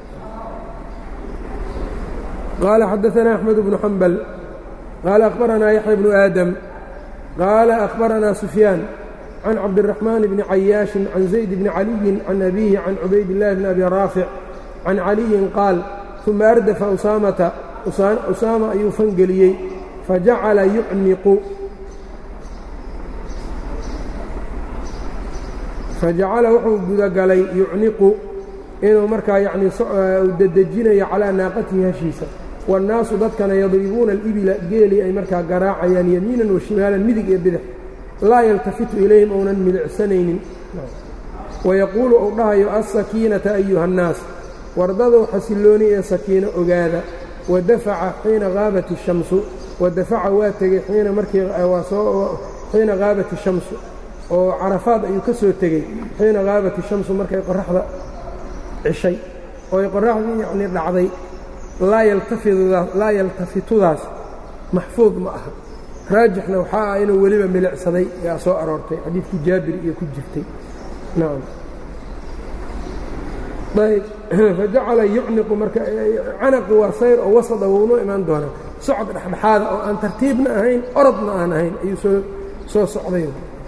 qaala xadaanaa axmed bnu xambal qaala akhbaranaa yaxya bnu aadam qaala akhbaranaa sufyaan can cabdiraxmaan bni cayaashin can zayd bni caliyin can abiihi can cubaydillahi bni abi raafic can caliyin qaal uma ardafa usaamata usaama ayuu fangeliyey fajacala yucniqu fajacala wuxuu gudagalay yucniqu inuu markaa yacnii dedejinayo calaa naaqatihi hashiisa waannaasu dadkana yadribuuna alibila geelii ay markaa garaacayaan yamiinan wa shimaalan midig iyo bidix laa yaltafitu ilayhim ounan milicsanaynin wayaquulu uu dhahayo alsakiinata ayuha annaas wardadow xasillooni ee sakiino ogaada wadafaca xiina haabat ishamsu wadafaca waa tegey xiina markii xiina haabat ishamsu oo carafaad ayuu ka soo tegey xiina haabat ishamsu markay qoraxda cishay oo ay qoraxdii yacnii dhacday laa yaltafitudaas maxfuud ma aha raajixna waxaa ah inuu weliba milicsaday yaa soo aroortay xadiidkii jaabir iyo ku jirtay nacam ayb fajacala yucniqu marka canaqi waa sayr oo wasada wounoo imaan doonaa socod dhexdhexaada oo aan tartiibna ahayn orodna aan ahayn ayuu soo soo socday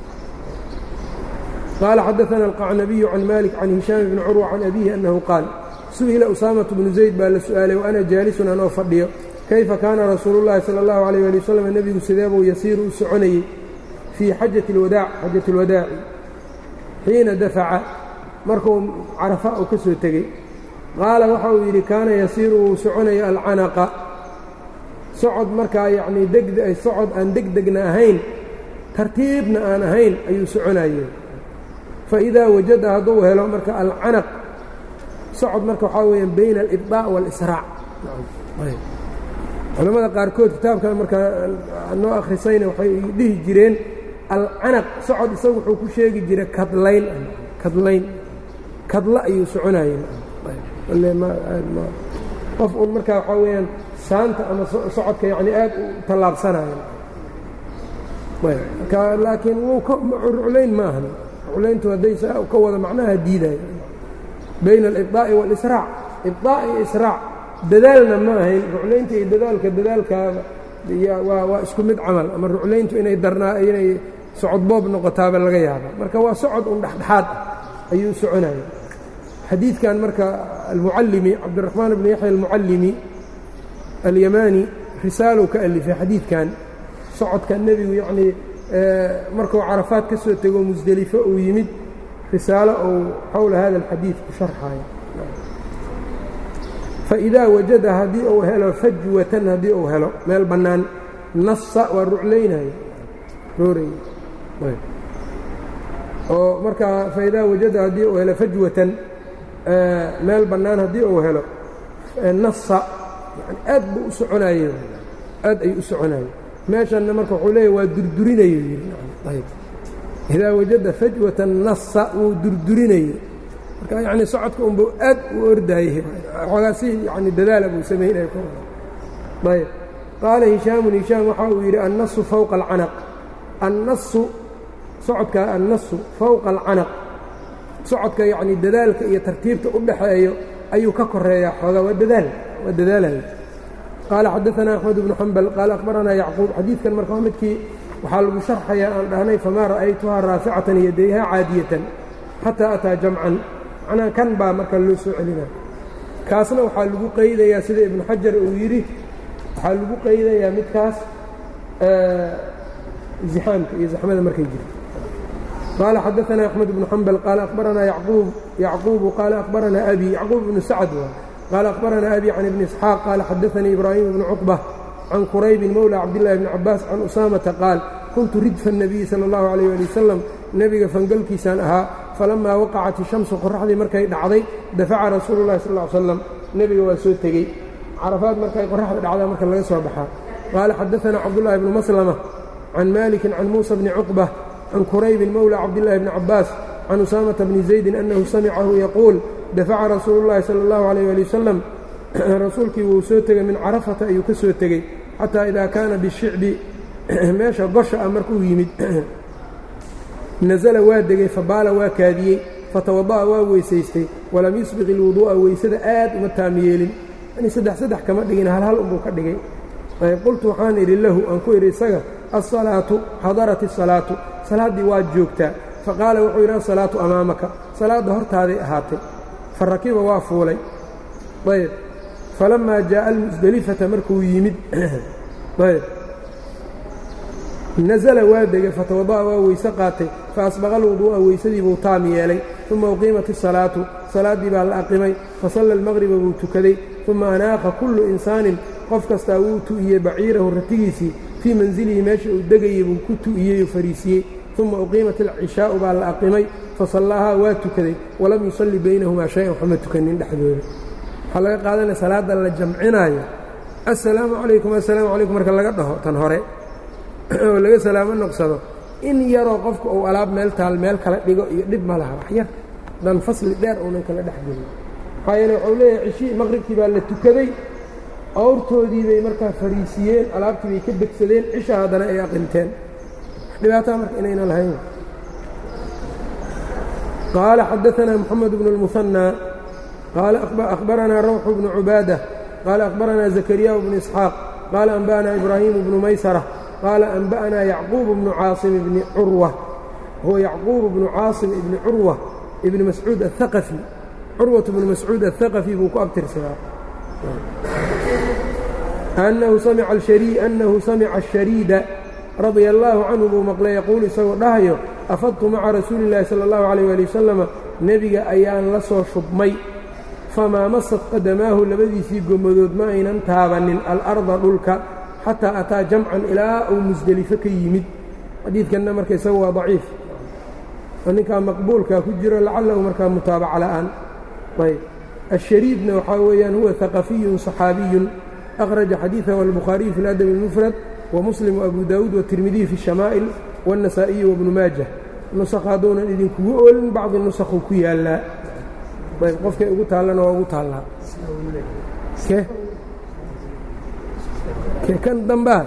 qaala xadaana alqacnabiyu can malik can hishaam bni curwa can abihi annahu qaal su'ila usaamatu bnu zayd baa la su'aalay wa ana jaalisun anoo fadhiyo kayfa kaana rasuulu llahi sala allahu alayh ali wasalam nebigu sideebuu yasiiru u soconayey fii xajati alwadaac xajati alwadaaci xiina dafaca markuu carafa uu ka soo tegey qaala waxa uu yidhi kaana yasiiru wuu soconaya alcanaqa socod markaa yacnii deg socod aan degdegna ahayn tartiibna aan ahayn ayuu soconayey fa idaa wajada hadduu helo marka alcanaq socod marka waxaa weeyaan bayna alibdaaء waalisraac culamada qaarkood kitaabkan markaa noo akhrisayna waxay dhihi jireen alcanaq socod isagu wuxuu ku sheegi jiray kadlayn kadlayn kadla ayuu soconayey qof uun markaa waxaa weeyaan saanta ama socodka yacni aad u tallaabsanaya laakiin wuu ruclayn ma ahan ruclayntu hadday saa ka wada macnaha diidaya bayna alibdaa'i waalisraac ibdaa' iyo israac dadaalna ma ahayn ruclaynta iyo dadaalka dadaalkaaba waa isku mid camal ama ruclayntu inay darnaa inay socodboob noqotaaba laga yaaba marka waa socod un dhexdhexaad ah ayuu soconaya xadiidkan marka almucallimi cabdiraxmaan bni yaxya almucallimi alyamaani risaalow ka alifay xadiidkan socodka nebigu yacnii markuu carafaad ka soo tego musdelifo uu yimid risaalo uu xowla hada alxadiid ku sharxayo faidaa wajada haddii uu helo fajwatan haddii uu helo meel bannaan nasa waa ruclaynayo roorey oo markaa faidaa wajada haddii uu helo fajwatan meel bannaan haddii uu helo nasa yani aad buu u soconaye aad ayuu u soconaye meeshanna marka wuxuu leeyahy waa durdurinayo yidhi idaa wajada fajwatan nasa wuu durdurinaye marka yacni socodka unbuu aad u ordaayey xoogaa si yani dadaala buu samaynaya ayb qaala hishaamun hishaam waxa uu yidhi annasu fowqa alcanaq annasu socodka annasu fowqa alcanaq socodka yacni dadaalka iyo tartiibta u dhaxeeyo ayuu ka koreeyaa xoogaa waa dadaal waa dadaalaya qaala xadaanaa axmed bnu xambal qaala akhbaranaa yacquub xadiidkan marka waa midkii waxaa lagu sharxayaa aan dhahnay famaa ra'aytuhaa raaficatan yadayha caadiyatan xataa ataa jamcan macnaha kan baa marka loo soo celina kaasna waxaa lagu qaydayaa sida ibnu xajar uu yidhi waxaa lagu qaydayaa midkaas zixaamka iyo zaxmada markay jirto qaala xadaanaa axmed bnu xambal qaala akhbaranaa yacquubu qaala akhbaranaa abi yacquub ibnu sacd waa qaala akhbaranaa abi can ibni isxaaq qaala xadaanii ibraahim ibnu cuqba can quraybin mowla cabdillahi bni cabaas can usaamata qaal kuntu ridfa الnabiyi salى اllahu alayh ali wasalam nebiga fangalkiisaan ahaa falamaa waqacat ishamsu qoraxdii markay dhacday dafaca rasuulu llahi sal ly slam nebiga waa soo tegey carafaad markay qoraxda dhacdaa marka laga soo baxaa qaala xadaanaa cabdullahi bnu maslama can malikin can muusa bni cuqba can quraybin mowla cabdillahi bni cabaas can usaamata bni zaydin annahu samicahu yaquul dafaca rasuulu llahi sala اllahu alayh ali wasalam rasuulkii wuu soo tegey min carafata ayuu ka soo tegey xataa idaa kaana bishicbi meesha gosha ah markuu yimid nasala waa degey fabaala waa kaadiyey fatawada'a waa weysaystay walam yusbiq ilwuduu'a weysada aad uma taamiyeelin yani saddex saddex kama dhigin hal hal unbuu ka dhigay ayb qultu waxaan idhi lahu aan ku idhi isaga alsalaatu xadarat isalaatu salaaddii waad joogtaa faqaala wuxuu yidhi asalaatu amaamaka salaadda hortaaday ahaatay fa rakiba waa fuulay ayb falammaa jaa'a almusdelifata markuu yimid ayb nasala waa degay fatawada'a waa weyse qaatay fa asbaqa alwuduu'a weysadii buu taam yeelay uma uqiimat isalaatu salaaddii baa la aqimay fasalla almaqriba buu tukaday uma anaaqa kullu insaanin qof kastaa wuu tu'iyey baciirahu ratigiisii fii mansilihi meesha uu degayey buu ku tu'iyey oo fariisiyey uma uqiimat alcishaa'u baa la aqimay fasallaahaa waa tukaday walam yusalli baynahumaa shay-an waxma tukanin dhexdooda waxaa laga qaadanaya salaadda la jamcinaayo assalaamu calaykum assalaamu calaykum marka laga dhaho tan hore oo laga salaamo noqsado in yaroo qofka uu alaab meel taal meel kala dhigo iyo dhib ma laha wax yar dan fasli dheer uunan kala dhex gelin maxaa yeele waxuu leeyahay cishii maqribkii baa la tukaday awrtoodii bay markaa fariisiyeen alaabtii bay ka degsadeen cisha haddana ay aqinteen dhibaataa marka inayna lahayn qaala xadaanaa moxamed bnu اlmuhanى qaala akhbaranaa rawxu bnu cubaadah qaala akhbaranaa zakariya bnu isxaaq qaala anba'anaa ibraahimu bnu maysara qaala anba'anaa yacquub bnu caasim bni curwa huwa yacquub bnu caasim ibni curwa ibni mascuud aلhaqafi curwat bnu mascuud aلhaqafi buu ku abtirsadaa annahu samica ashariida radia allaahu canhu buu maqlay yaquul isagoo dhahayo afadtu maca rasuuli اllaahi sala اllahu alayh ali wasalama nebiga ayaan la soo shubmay famaa masad qadamaahu labadiisii gomadood ma aynan taabannin alarda dhulka xataa ataa jamcan ilaa uu musdelifo ka yimid xadiidkanna marka isaga waa daciif oo ninkaa maqbuulkaa ku jiro lacalahu markaa mutaabaca la'aan ayb ashariidna waxaa weeyaan huwa haqafiyun صaxaabiyun akhraja xadiiثahu albukhaariyu fi اladabi اlmufrad wamuslim وabu daawuud watirmidiy fi الshamaa'il wالnasaa'iyi wabnu maajah nusakha hadduunan idinkugu oolin bacdi nusakhu ku yaallaa ayb qofkay ugu taallana waa ugu taallaa ke ke kan dambaa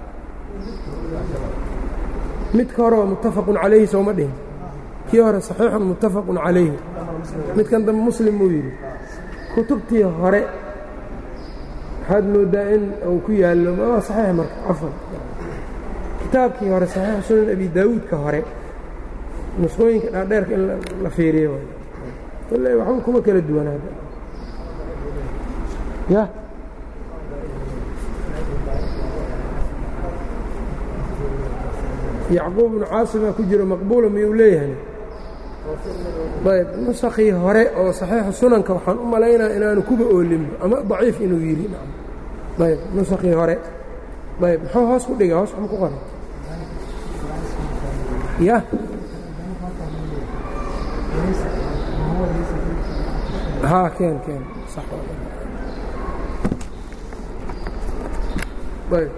midka hore waa muttafaqun calayhi sooma dhihin kii hore saxiixun muttafaqun calayhi midkan dambe muslim buu yidhi kutubtii hore waxaad moodaa in uu ku yaallo waa saxiix marka cafan kitaabkii hore saxiix sunan abi daawuudka hore nusqooyinka dhaadheerka in la fiiriyo waay kolley waxba kuma kala duwanaada ya yacquub ibnu caasimaa ku jiro maqbuula miyuu leeyahay ayb nusakii hore oo saxiixu sunanka waxaan u malaynaa inaanu kuba oolinba ama daciif inuu yidhi ayb nusakii hore ayb muxuu hoos ku dhiga hoos waxma ku qoray ya haa keen keen ayb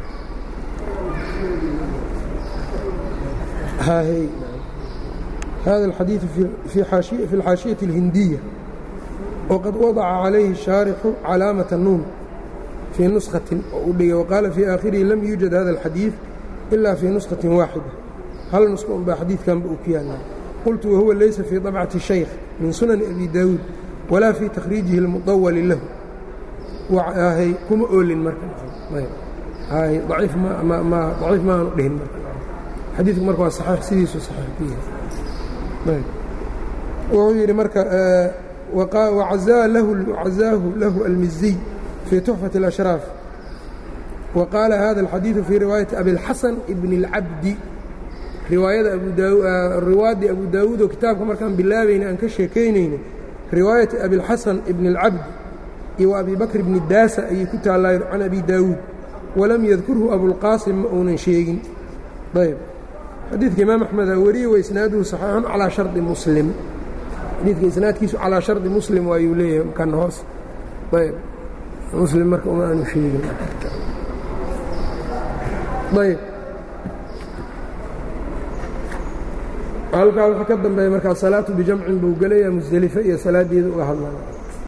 hاهي هذا الحديث في, حاشية في الحاشية الهندية وقد وضع عليه الشارح علامة النون في نسخة وقال في آخره لم يوجد هذا الحديث إلا في نسخة واحدة هل نسخة بحديث كان بأكيانا قلت وهو ليس في طبعة الشيخ من سنن أبي داود ولا في تخريجه المطول له وهي كم أول مركز هاي ضعيف ما, ما, ما ضعيف ما نقله المركز xadiidku marka waa saxiix sidiisu saxiix ku yahay wuxuu yidhi marka wacazaahu lahu almiziy fii tuxfati اlashraaf wa qaala hada alxadiidu fii riwaayati abilxasan ibni اlcabdi riwaayada riwaadii abu daawuud oo kitaabka markaan bilaabayna aan ka sheekaynayna riwaayati abilxasan ibni اlcabdi iyo wa abi bakr bni daasa ayay ku taallaayo can abi daawuud walam yadkurhu abulqaasim ma uunan sheegin ayb xadiidka imaam axmed aa wariyey wa isnaaduhu saxiixun calaa shardi muslim xadiidka isnaadkiisu calaa shardi muslim waayuu leeyahay kan hoos ayb muslim marka uma aanu sheegin ayb halkaa wuxuu ka dambeeya markaa salaatu bijamcin buu gelayaa musdelife iyo salaaddeeda uga hadlaya